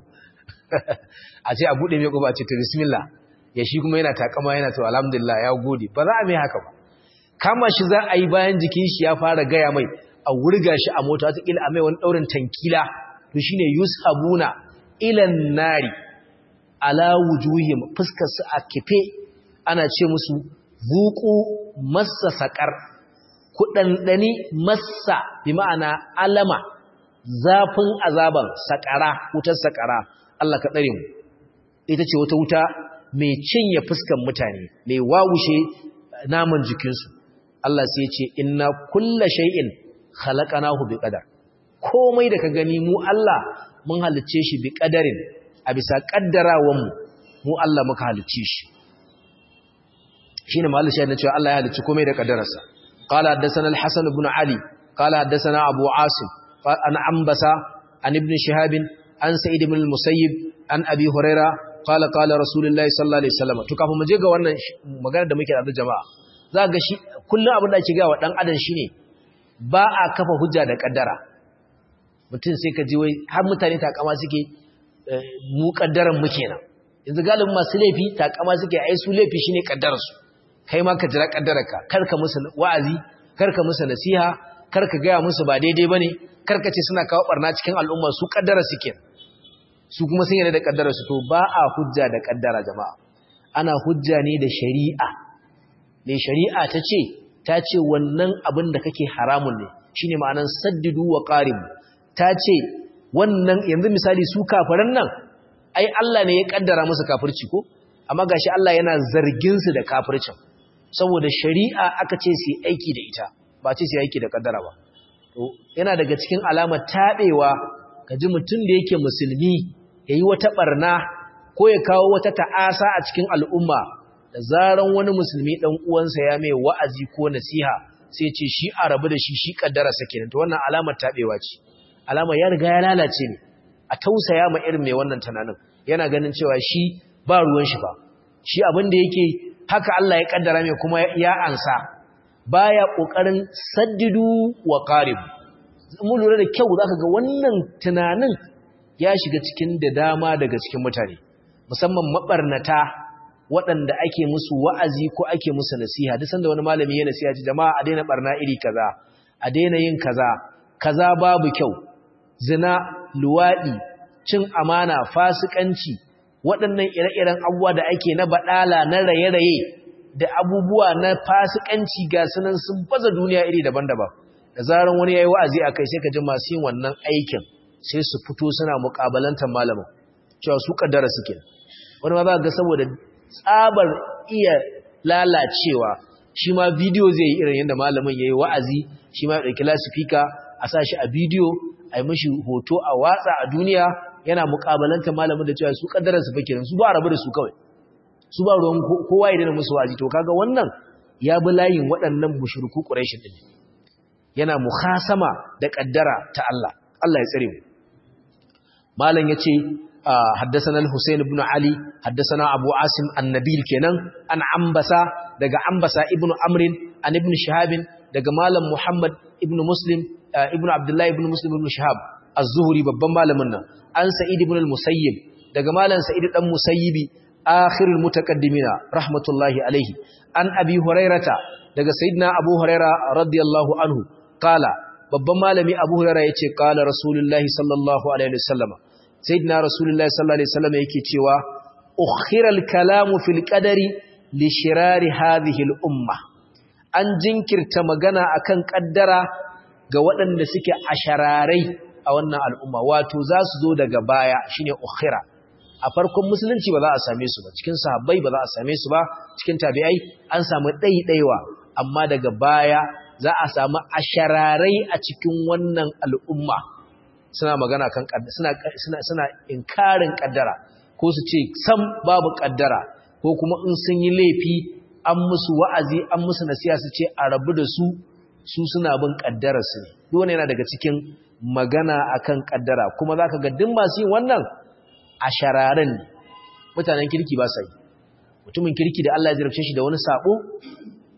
a ce a buɗe mai ƙofa a ce to bismillah ya shi kuma yana takama yana to alhamdulillah ya gode ba za a mai haka ba kama shi za a yi bayan jikin shi ya fara gaya mai a wurga shi a mota ta kila a mai wani ɗaurin tankila to shine yushabuna ilan nari ala wujuhim fuskar su a kife ana ce musu zuqu massa saqar ku dandani massa bi ma'ana alama zafin azaban sakara wutar sakara Allah ka tsare mu ita ce wata wuta mai cinye fuskan mutane mai wawushe naman jikinsu Allah sai ya ce inna kulla shay'in khalaqnahu biqadar komai da ka gani mu Allah mun halicce shi biqadarin a bisa kaddarawan mu mu Allah muka halicce shi shine mallan shi ne cewa Allah ya halicci komai da kaddararsa qala haddathana al-hasan ibn ali qala haddathana abu asim an ambasa an ibn shihab an sa'id ibn al-musayyib an abi huraira qala qala rasulullahi sallallahu alaihi wasallam to kafin mu je ga wannan magana da muke da jama'a za ga shi kullum abin da ake ga wa dan adam shine ba a kafa hujja da kaddara mutum sai ka ji wai har mutane takama suke mu kaddaran mu kenan yanzu galibin masu laifi takama suke ai su laifi shine kaddarar su kai ma ka jira kaddararka kar ka musu wa'azi kar ka musu nasiha kar ka gaya musu ba daidai bane kar ka ce suna kawo barna cikin al'umma su kaddara su kenan su kuma sun yarda da kaddarar su to ba a hujja da kaddara jama'a ana hujja ne da shari'a ne shari'a ta ce ta ce wannan abin da kake haramun ne shine ma'anan saddidu wa qarib ta ce wannan yanzu misali su kafiran nan ai Allah ne ya kaddara musu kafirci ko amma gashi Allah yana zargin su da kafircin saboda shari'a aka ce su aiki da ita ba ce su aiki da kaddara ba to yana daga cikin alamar tabewa kaji mutum da yake musulmi yayi wata barna ko ya kawo wata ta'asa a cikin al'umma da zaran wani musulmi dan uwansa ya mai wa'azi ko nasiha sai ce shi a rabu da shi shi kaddara sa kenan to wannan alamar tabewa ce alama ya riga ya lalace ne a tausaya ma irin mai wannan tunanin yana ganin cewa shi ba ruwan shi ba shi abin da yake haka Allah ya kaddara mai kuma ya ansa baya kokarin saddidu wa qarib mu lura da kyau zaka ga wannan tunanin ya shiga cikin da dama daga cikin mutane musamman mabarnata waɗanda ake musu wa'azi ko ake musu nasiha duk sanda wani malami ya nasiha ce jama'a a daina barna iri kaza a daina yin kaza kaza babu kyau zina luwaɗi cin amana fasikanci waɗannan ire-iren abubuwa da ake na baɗala na raye-raye da abubuwa na fasikanci ga sunan sun baza duniya iri daban-daban da zaran wani ya yi wa'azi a kai sai ka ji masu yin wannan aikin sai su fito suna muƙabalantar malamin cewa su ƙaddara suke wani ma za ga saboda tsabar iya lalacewa shi ma bidiyo zai yi irin yadda malamin ya yi wa'azi shi ma ya ɗauki lasifika a sa shi a bidiyo a yi mashi hoto a watsa a duniya yana mukabalanta malamin da cewa su kaddarar su fakirin su ba rabu da su kawai su ba ruwan kowa ya dana musu waji to kaga wannan ya bi layin waɗannan mushriku quraish din yana mukhasama da kaddara ta Allah Allah ya tsare mu malam yace حدثنا الحسين بن علي حدثنا أبو عاصم النبيل كنان عن عنبسة دقى عنبسة ابن أمر عن ابن شهاب دقى مالا محمد ابن مسلم ابن عبد الله ابن مسلم ابن شهاب الزهري babban malamin nan an sa'id ibn al-musayyib daga malan sa'id dan musayyibi akhirul mutaqaddimina rahmatullahi alayhi an abi hurairata daga sayyidina abu huraira radiyallahu anhu qala babban malami abu huraira yace qala rasulullahi sallallahu alaihi wasallam sayyidina rasulullahi sallallahu alaihi wasallam yake cewa ukhira al-kalamu fil qadari li shirari hadhihi al-umma an jinkirta magana akan kaddara ga waɗanda suke ashararai a wannan al'umma wato za su zo daga baya shine ukhira a farkon musulunci ba za a same su ba cikin sahabbai ba za a same su ba cikin tabi'ai an samu ɗaiɗaiwa amma daga baya za a samu ashararai a cikin wannan al'umma suna magana kan suna suna suna inkarin kaddara ko su ce sam babu kaddara ko kuma in sun yi laifi an musu wa'azi an musu nasiha su ce a rabu da su su suna bin kaddara su ne duk wani yana daga cikin magana akan kaddara kuma zaka ga duk masu yin wannan a shararan mutanen kirki ba sa yi mutumin kirki da Allah ya jarabce shi da wani sabo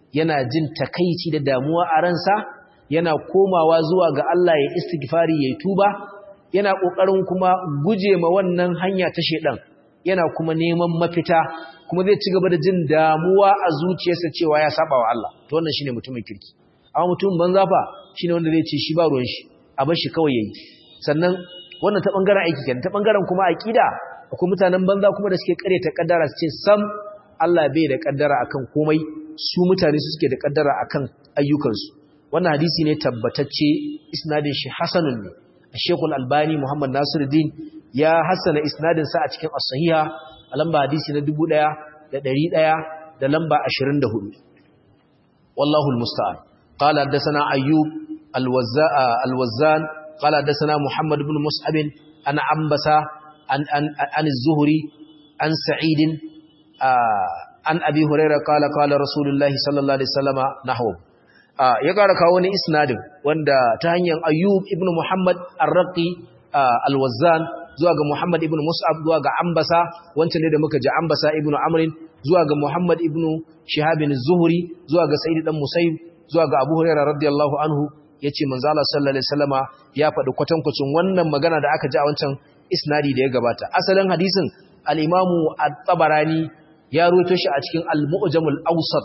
yana jin takaici da damuwa a ransa yana komawa zuwa ga Allah ya istighfari ya tuba yana kokarin kuma guje ma wannan hanya ta shedan yana kuma neman mafita kuma zai ci gaba da jin damuwa a zuciyarsa cewa ya saba wa Allah to wannan shine mutumin kirki amma mutumin banza fa shine wanda zai ce shi ba ruwan shi a bar shi kawai yayi sannan wannan ta bangaren aiki kenan ta bangaren kuma aqida akwai mutanen banza kuma da suke kare ta kaddara su ce sam Allah bai da kaddara akan komai su mutane su suke da kaddara akan ayyukansu wannan hadisi ne tabbatacce isnadin shi hasanun ne Sheikh Al-Albani Muhammad Nasiruddin ya hasana isnadin sa a cikin as-sahiha a lamba hadisi na 1100 da lamba 24 wallahu al-musta'an qala hadathana ayyub al-wazzan qala hadathana muhammad ibn mus'ab an ambasa an an an az-zuhri an sa'id an abi hurairah qala qala rasulullahi sallallahu alaihi wasallama nahwu ya ƙara kawo wani isnadin wanda ta hanyar ayyub ibn muhammad ar-raqi al-wazzan zuwa ga muhammad ibn mus'ab zuwa ga ambasa wancan ne da muka ji ambasa ibn amrin zuwa ga muhammad ibn shihabin zuhri zuwa ga sa'id dan musayyib zuwa ga abu hurairah radiyallahu anhu yace manzo Allah sallallahu alaihi wasallama ya faɗi kwatankwacin wannan magana da aka ji a wancan isnadi da ya gabata asalin hadisin al-imamu at-tabarani ya ruwaito shi a cikin al-mu'jamul awsat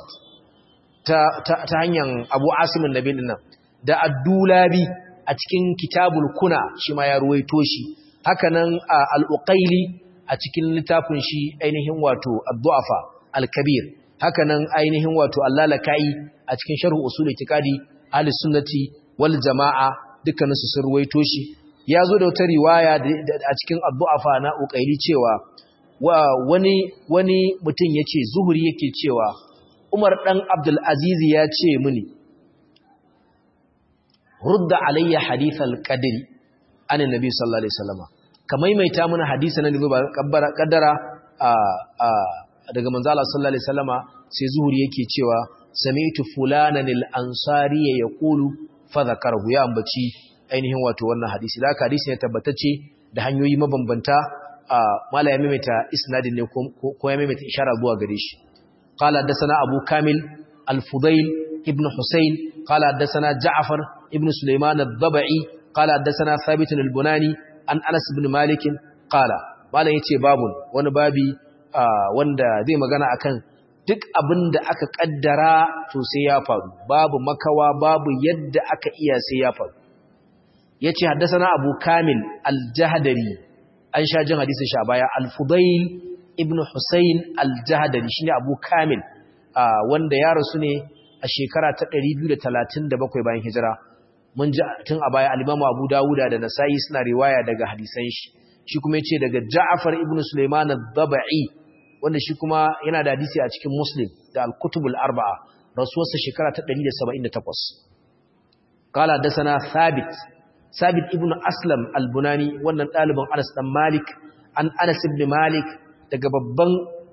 ta hanyar abu asimin nabi nan da addulabi a cikin kitabul kuna shi ma ya ruwaito shi hakanan al'uƙaili a cikin littafin shi ainihin wato addu'afa al-kabir hakanan ainihin wato allalaka'i a cikin sharhu usul itikadi ahli sunnati wal jama'a dukkaninsu sun ruwaito shi ya zo da wata riwaya a cikin addu'afa na uƙaili cewa wani wani mutum yace zuhuri yake cewa Umar ɗan Abdulaziz ya ce mini, Rudda alayya hadithal ƙadiri, anin Nabi sallallahu Alaihi Wasallama, ka maimaita mana hadisa na Nabi ƙaddara daga manzala sallallahu Alaihi Wasallama sai zuhuri yake cewa, Sami'tu fulanan al'ansari ya kulu fadhakarhu ya ambaci ainihin wato wannan hadisi. Da haka hadisi ne tabbatacce da hanyoyi mabambanta, mala ya maimaita isnadin ne ko ya maimaita ishara zuwa gare shi. قال حدثنا أبو كامل الفضيل ابن حسين قال حدثنا جعفر ابن سليمان الضبعي قال حدثنا ثابت البناني عن أنس بن مالك قال قال يتي باب wani babi wanda zai magana akan duk abin da aka kaddara to sai ya faru babu makawa babu yadda aka iya sai ya faru yace haddathana Abu Kamil al-Jahdari an sha jin hadisin sha baya al-Fudail ibn Hussein al-Jahdari shine Abu Kamil wanda ya rasu ne a shekara ta 237 bayan hijira mun ji tun a baya al-Imam Abu Dawuda da Nasa'i suna riwaya daga hadisan shi shi kuma yace daga Ja'far ibn Sulaiman ad-Dabai wanda shi kuma yana da hadisi a cikin Muslim da al-Kutub al-Arba'a rasuwarsa shekara ta 178 قال حدثنا ثابت ثابت ابن أسلم البناني wannan ɗaliban Anas dan Malik an Anas ibn Malik daga babban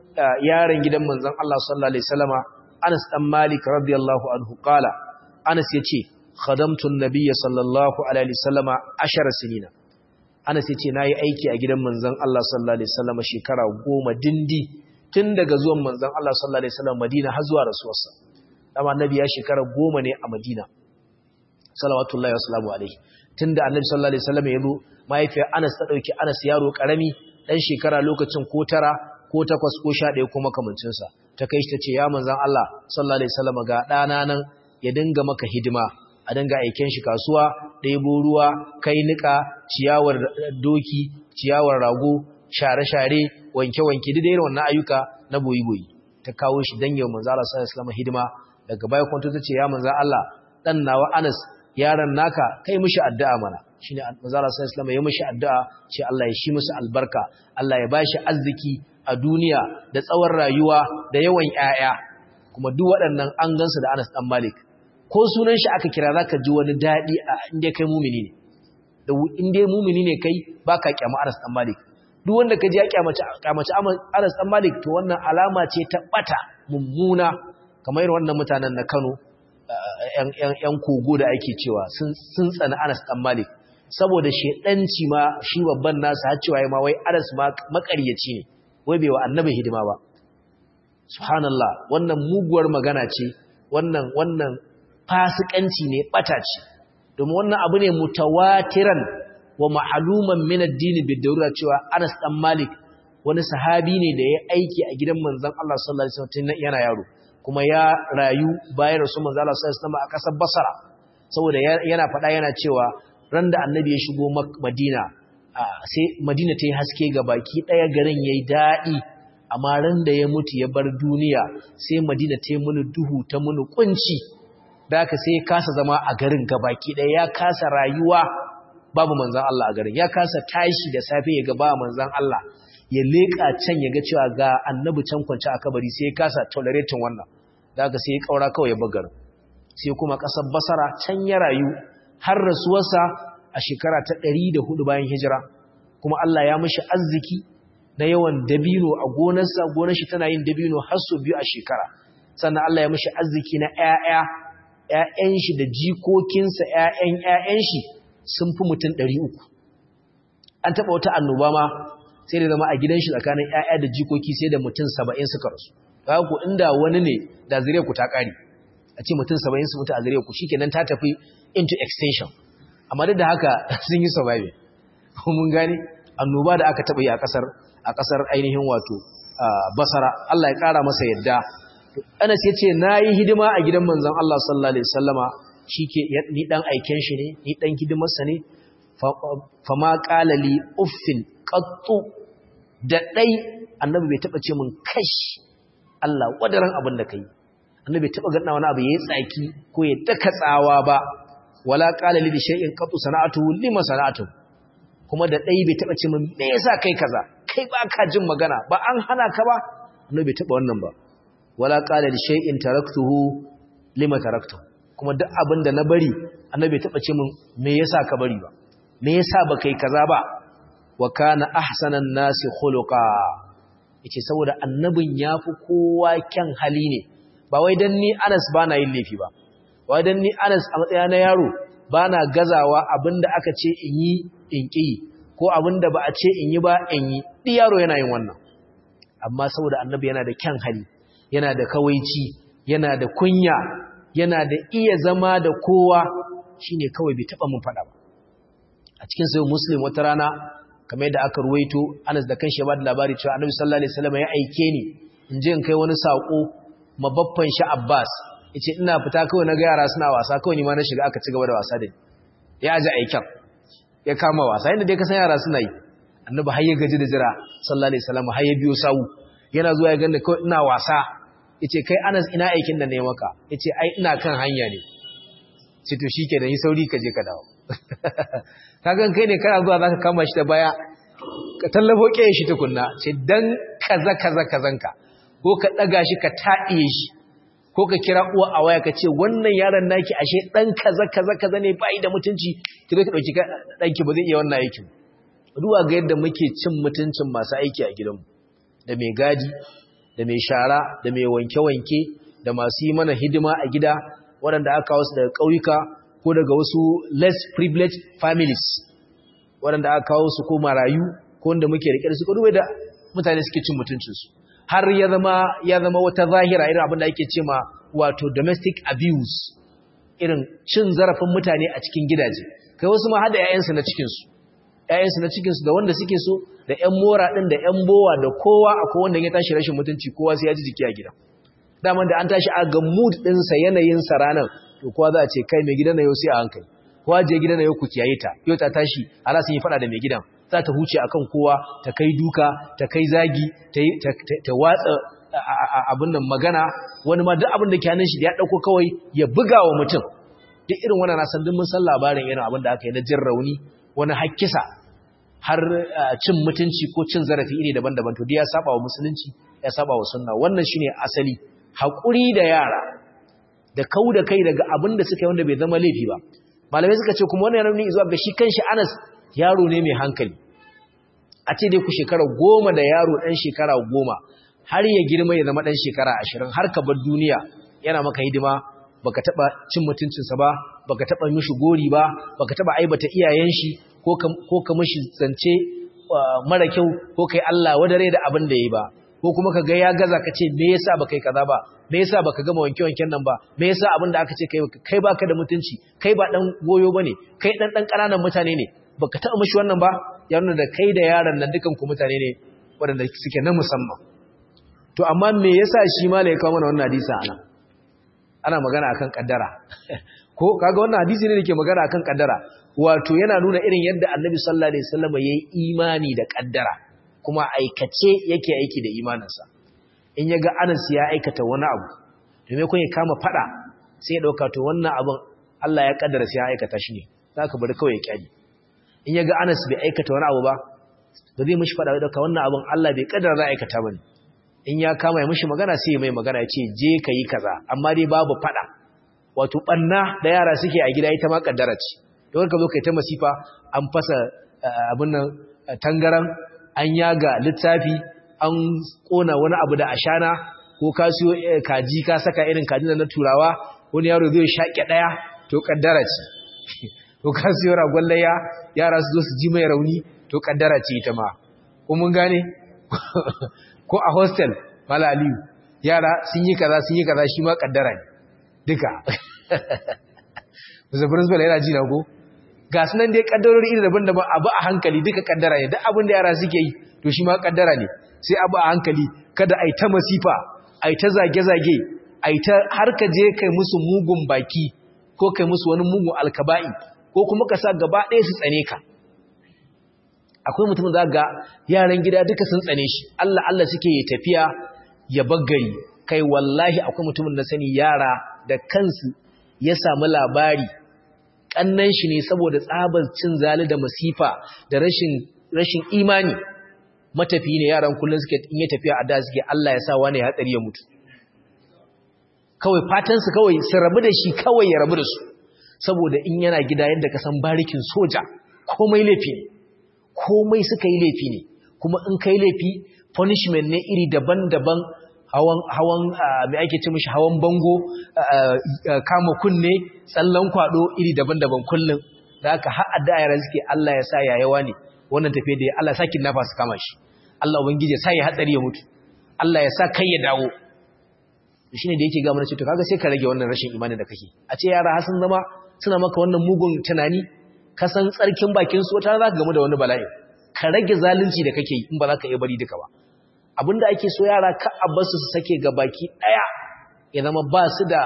yaron gidan manzon Allah sallallahu alaihi wasallama Anas dan Malik radiyallahu anhu qala Anas yace khadamtu an-nabiy sallallahu alaihi wasallama 10 sinina Anas yace nayi aiki a gidan manzon Allah sallallahu alaihi wasallama shekara 10 dindi tun daga zuwan manzon Allah sallallahu alaihi wasallam Madina har zuwa rasuwarsa dama annabi ya shekara 10 ne a Madina salawatullahi wasalamu alaihi tunda annabi sallallahu alaihi wasallam ya zo mahaifiyar Anas ta dauki Anas yaro karami dan shekara lokacin ko tara ko takwas ko sha ɗaya ko makamancin sa ta kai shi tace ya manzon Allah sallallahu alaihi wasallam ga dana nan ya dinga maka hidima a dinga aiken shi kasuwa ɗebo ruwa kai nika ciyawar doki ciyawar rago share-share wanke-wanke duk irin wannan ayyuka na boyi-boyi ta kawo shi dan yau manzon Allah sallallahu alaihi wasallam hidima daga baya kwanto tace ya manzon Allah dan nawa Anas yaron naka kai mishi addu'a mana shine manzo Allah sallallahu alaihi ya mishi addu'a ce Allah ya shi musu albarka Allah ya bashi arziki a duniya da tsawon rayuwa da yawan 'ya'ya. kuma duk waɗannan an gansu da Anas dan Malik ko sunan shi aka kira zaka ji wani dadi a inda kai mumini ne da inda mumini ne kai baka kyama Anas dan Malik duk wanda ka ji ya kyamace kyamace Anas dan Malik to wannan alama ce ta bata mummuna kamar wannan mutanen na Kano ‘yan kogo da ake cewa sun tsani Anas ɗan Malik, saboda shaɗanci ma shi babban nasa har cewa ma wai Anas makaryaci ne, wai bai wa annabi hidima ba. Subhanallah, wannan muguwar magana ce wannan wannan fasikanci ne bata ce domin wannan abu ne mutawatiran wa ma'luman min ad-din bid-darura cewa Anas dan Malik wani sahabi ne da ya aiki a gidan manzon Allah sallallahu alaihi wasallam yana yaro kuma ya rayu bayan rasul manzon Allah sallallahu alaihi wasallam a kasar Basra saboda yana faɗa yana cewa ran da annabi ya shigo Madina sai Madina ta yi haske ga baki ɗaya garin yayi daɗi amma ran da ya mutu ya bar duniya sai Madina ta yi muni duhu ta muni kunci da haka sai ya kasa zama a garin gabaki ɗaya ya kasa rayuwa babu manzan Allah a garin ya kasa tashi da safe ya ga ba manzan Allah ya leƙa can ya ga cewa ga annabi can kwance a kabari sai ya kasa tolerating wannan da haka sai ya kaura kawai ya bar sai kuma ƙasar Basara can ya rayu har rasuwarsa a shekara ta ɗari da hudu bayan hijira kuma Allah ya mishi arziki na yawan dabino a gonarsa gonar shi tana yin dabino har sau biyu a shekara sannan Allah ya mishi arziki na ƴaƴa ƴaƴan shi da jikokinsa ƴaƴan ƴaƴan shi sun fi mutum ɗari uku an taɓa wata annoba ma sai da zama a gidan shi tsakanin ƴaƴa da jikoki sai da mutum saba'in suka rasu kaga ku inda wani ne da zuriyar ku ta ƙare a ce mutum saba'in su mutu a zuriyar ku shikenan ta tafi into extension amma duk da haka sun yi survive mun gane annoba da aka taɓa yi a ƙasar a ƙasar ainihin wato basara Allah ya ƙara masa yadda Anas ya ce na yi hidima a gidan manzan Allah sallallahu Alaihi wasallama shi ke ni ɗan aiken shi ne ni ɗan hidimarsa ne fama ƙalali uffin ƙattu da ɗai annabi bai taɓa ce min kash Allah wadaran abin da ka yi annabi bai taɓa gaɗa wani abu ya yi tsaki ko ya daka tsawa ba wala ƙalali da shai'in ƙattu sana'atu lima sana'atu kuma da ɗai bai taɓa ce min me yasa kai kaza kai ba ka jin magana ba an hana ka ba annabi bai taɓa wannan ba wala qala li shay'in taraktuhu lima taraktu kuma duk abin da na bari annabi bai taɓa ce min me yasa ka bari ba me yasa ba kai kaza ba wa kana ahsanan nasi khuluqa yace saboda annabin yafi kowa kyan hali ne ba wai dan ni Anas bana yin laifi ba wai dan ni Anas a matsaya na yaro bana gazawa abinda aka ce in yi in ki ko abinda ba a ce in yi ba in yi di yaro yana yin wannan amma saboda annabi yana da kyan hali yana da kawaici yana da kunya yana da iya zama da kowa shine kawai bai taba mun fada ba a cikin sayyid muslim wata rana kamar yadda aka ruwaito Anas da kanshi ya bada labari cewa Annabi sallallahu alaihi wasallam ya aike ni in je in kai wani sako mabaffan shi Abbas yace ina fita kawai na ga yara suna wasa kawai ni ma na shiga aka ci gaba da wasa da ni ya ji aikin ya kama wasa inda dai ka san yara suna yi Annabi har ya gaji da jira sallallahu alaihi wasallam har ya biyo sawu yana zuwa ya ganda kawai ina wasa yace kai Anas ina aikin da ne maka yace ai ina kan hanya ne ce to shikenan yi sauri ka je ka dawo kagan kai ne kana zuwa zaka kama shi da baya ka tallafo kiyaye shi tukunna ce dan kaza kaza kazanka ko ka daga shi ka taɗiye shi ko ka kira uwa a waya ka ce wannan yaron naki ashe dan kaza kaza kaza ne bai da mutunci ki zo ka dauki danki ba zai iya wannan aikin duwa ga yadda muke cin mutuncin masu aiki a gidanmu da mai gadi da mai shara da mai wanke-wanke da masu yi mana hidima a gida waɗanda aka kawo su daga ƙauyuka ko daga wasu less privileged families waɗanda aka kawo su ko marayu ko wanda muke riƙe da su ko duwai da mutane suke cin mutuncinsu har ya zama ya zama wata zahira irin abin da ake ce ma wato domestic abuse irin cin zarafin mutane a cikin gidaje kai wasu ma hada 'ya'yansu na cikinsu 'ya'yansu na cikinsu da wanda suke so da 'yan mora ɗin da 'yan bowa da kowa akwai wanda ya tashi rashin mutunci kowa sai ya ji jiki a gida daman da an tashi a ga mood ɗinsa yanayinsa ranar to kowa za a ce kai mai gidan na yau sai a hankali kowa je gidan na yau ku kiyaye ta yau ta tashi ana sun yi faɗa da mai gidan za ta huce akan kowa ta kai duka ta kai zagi ta watsa abin nan magana wani ma duk abin da ke hannun shi da ya ɗauko kawai ya buga wa mutum duk irin wannan na san duk mun san labarin irin abin da aka yi na jin rauni wani hakkisa har cin mutunci ko cin zarafi iri daban-daban to ya saba wa musulunci ya saba wa sunna wannan shine asali haƙuri da yara da kau da kai daga abin da suka yi wanda bai zama laifi ba malamai suka ce kuma wannan yana nuni zuwa ga shi kanshi Anas yaro ne mai hankali a ce dai ku shekara goma da yaro ɗan shekara goma har ya girma ya zama ɗan shekara ashirin har ka bar duniya yana maka hidima baka taɓa cin mutuncinsa ba baka taɓa mishi gori ba baka taɓa aibata iyayen shi ko ka mishi zance mara kyau ko kai Allah wadare da abin da ya yi ba ko kuma ka ga ya gaza ka ce me yasa baka yi kaza ba me yasa baka gama wanke wanken nan ba me yasa abin da aka ce kai kai baka da mutunci kai ba dan goyo bane kai dan dan kananan mutane ne baka taɓa mishi wannan ba ya nuna da kai da yaron nan dukan ku mutane ne waɗanda suke na musamman to amma me yasa shi ma ya kawo mana wannan hadisi ana ana magana akan kaddara ko kaga wannan hadisi ne dake magana akan kaddara wato yana nuna irin yadda Annabi sallallahu alaihi wasallam yayi imani da kaddara kuma aikace yake aiki da imaninsa in yaga Anas ya aikata wani abu to me kun ya kama fada sai ya dauka to wannan abun Allah ya kaddara sai ya aikata shi ne zaka bari kawai ya kyali in yaga Anas bai aikata wani abu ba ba zai mishi fada dauka wannan abun Allah bai kaddara za aikata bane in ya kama ya mishi magana sai ya mai magana ya ce je kayi kaza amma dai babu fada wato banna da yara suke a gida ita ma kaddara ce don ka zo kai ta masifa an fasa abin nan tangaran an yaga littafi an kona wani abu da ashana ko ka siyo kaji ka saka irin kajin na turawa wani yaro zai shaƙe ɗaya to kaddara ce ko ka siyo ragon layya yara su zo su ji mai rauni to kaddara ce ita ma ko mun gane ko a hostel mala aliyu yara sun yi kaza sun yi kaza shi ma kaddara ne duka Mr. Principal yana ji na ko ga sunan dai kaddarori iri daban-daban abu a hankali duka kaddara ne duk abin da yara suke yi to shi ma kaddara ne sai abu a hankali kada ai ta masifa ai ta zage-zage ai ta har ka je kai musu mugun baki ko kai musu wani mugun alkaba'i ko kuma ka sa gaba ɗaya su tsane ka akwai mutum za ga yaran gida duka sun tsane shi Allah Allah suke tafiya ya baggari kai wallahi akwai mutumin da sani yara da kansu ya samu labari kannan shi ne saboda tsabar cin zali da masifa da rashin rashin imani matafi ne yaran kullun suke in ya tafiya a da suke Allah ya sa wani ya hatsari ya mutu kawai fatan su kawai su rabu da shi kawai ya rabu da su saboda in yana gida yadda ka san barikin soja komai laifi ne komai suka yi laifi ne kuma in kai laifi punishment ne iri daban-daban hawan hawan mai ake ce mishi hawan bango kama kunne tsallan kwado iri daban-daban kullum da haka har addu'a yaran suke Allah ya sa yayawa ne wannan tafiye da Allah sa nafa su kama shi Allah ubangiji ya sa ya hatsari ya mutu Allah ya sa kai ya dawo shine da yake ga mana ce to kaga sai ka rage wannan rashin imani da kake a ce yara har sun zama suna maka wannan mugun tunani ka san tsarkin bakin su wata za ka gamu da wani bala'i ka rage zalunci da kake yi in ba za ka iya bari duka ba abinda ake so yara ka abbasu su sake ga baki daya ya zama ba su da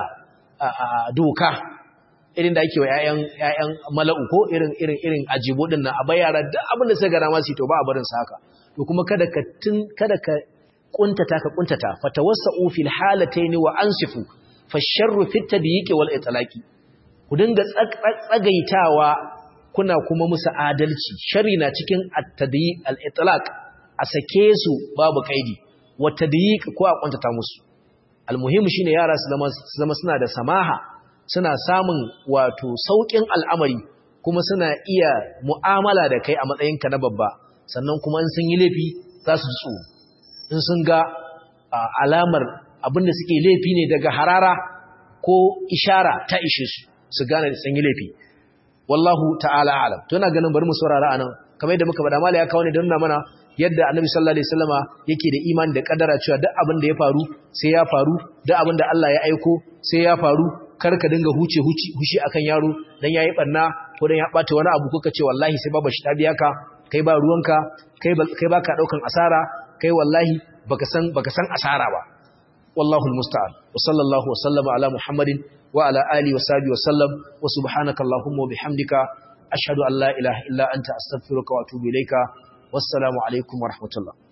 doka irin da ake wa ƴaƴan ƴaƴan mala'u ko irin irin irin ajibo din nan a bai yara duk abin da sai ga rama su to ba a barin sa haka to kuma kada ka tun kada ka kuntata ka kuntata fatawassau fil halatayn wa ansifu fasharru fit tadyiqi wal itlaqi ku dinga tsagaitawa kuna kuma musu adalci shari na cikin at-tadyiq al-itlaq a sake su babu kaidi wa tadyiq ko a kuntata musu almuhim shine yara su zama su zama suna da samaha suna samun wato saukin al'amari kuma suna iya mu'amala da kai a matsayinka na babba sannan kuma in sun yi laifi za su ji tsoro in sun ga alamar abinda suke laifi ne daga harara ko ishara ta ishe su su gane da sun yi laifi wallahu ta'ala alam to ina ganin bari mu saurara anan kamar yadda muka bada mala ya kawo ne don nuna mana yadda annabi sallallahu alaihi wasallama yake da imani da kadara cewa duk abin da ya faru sai ya faru duk abin da Allah ya aiko sai ya faru kar ka dinga huce huci hushi akan yaro dan yayi barna ko dan ya bata wani abu kuka ce wallahi sai baba shi ta biya ka kai ba ruwanka kai kai baka daukan asara kai wallahi baka san baka san asara ba wallahu almusta'an wa sallallahu wa sallama ala muhammadin wa ala alihi wa sahbihi wa sallam wa subhanaka allahumma wa bihamdika ashhadu an la ilaha illa anta astaghfiruka wa atubu ilayka wassalamu alaikum wa rahmatullah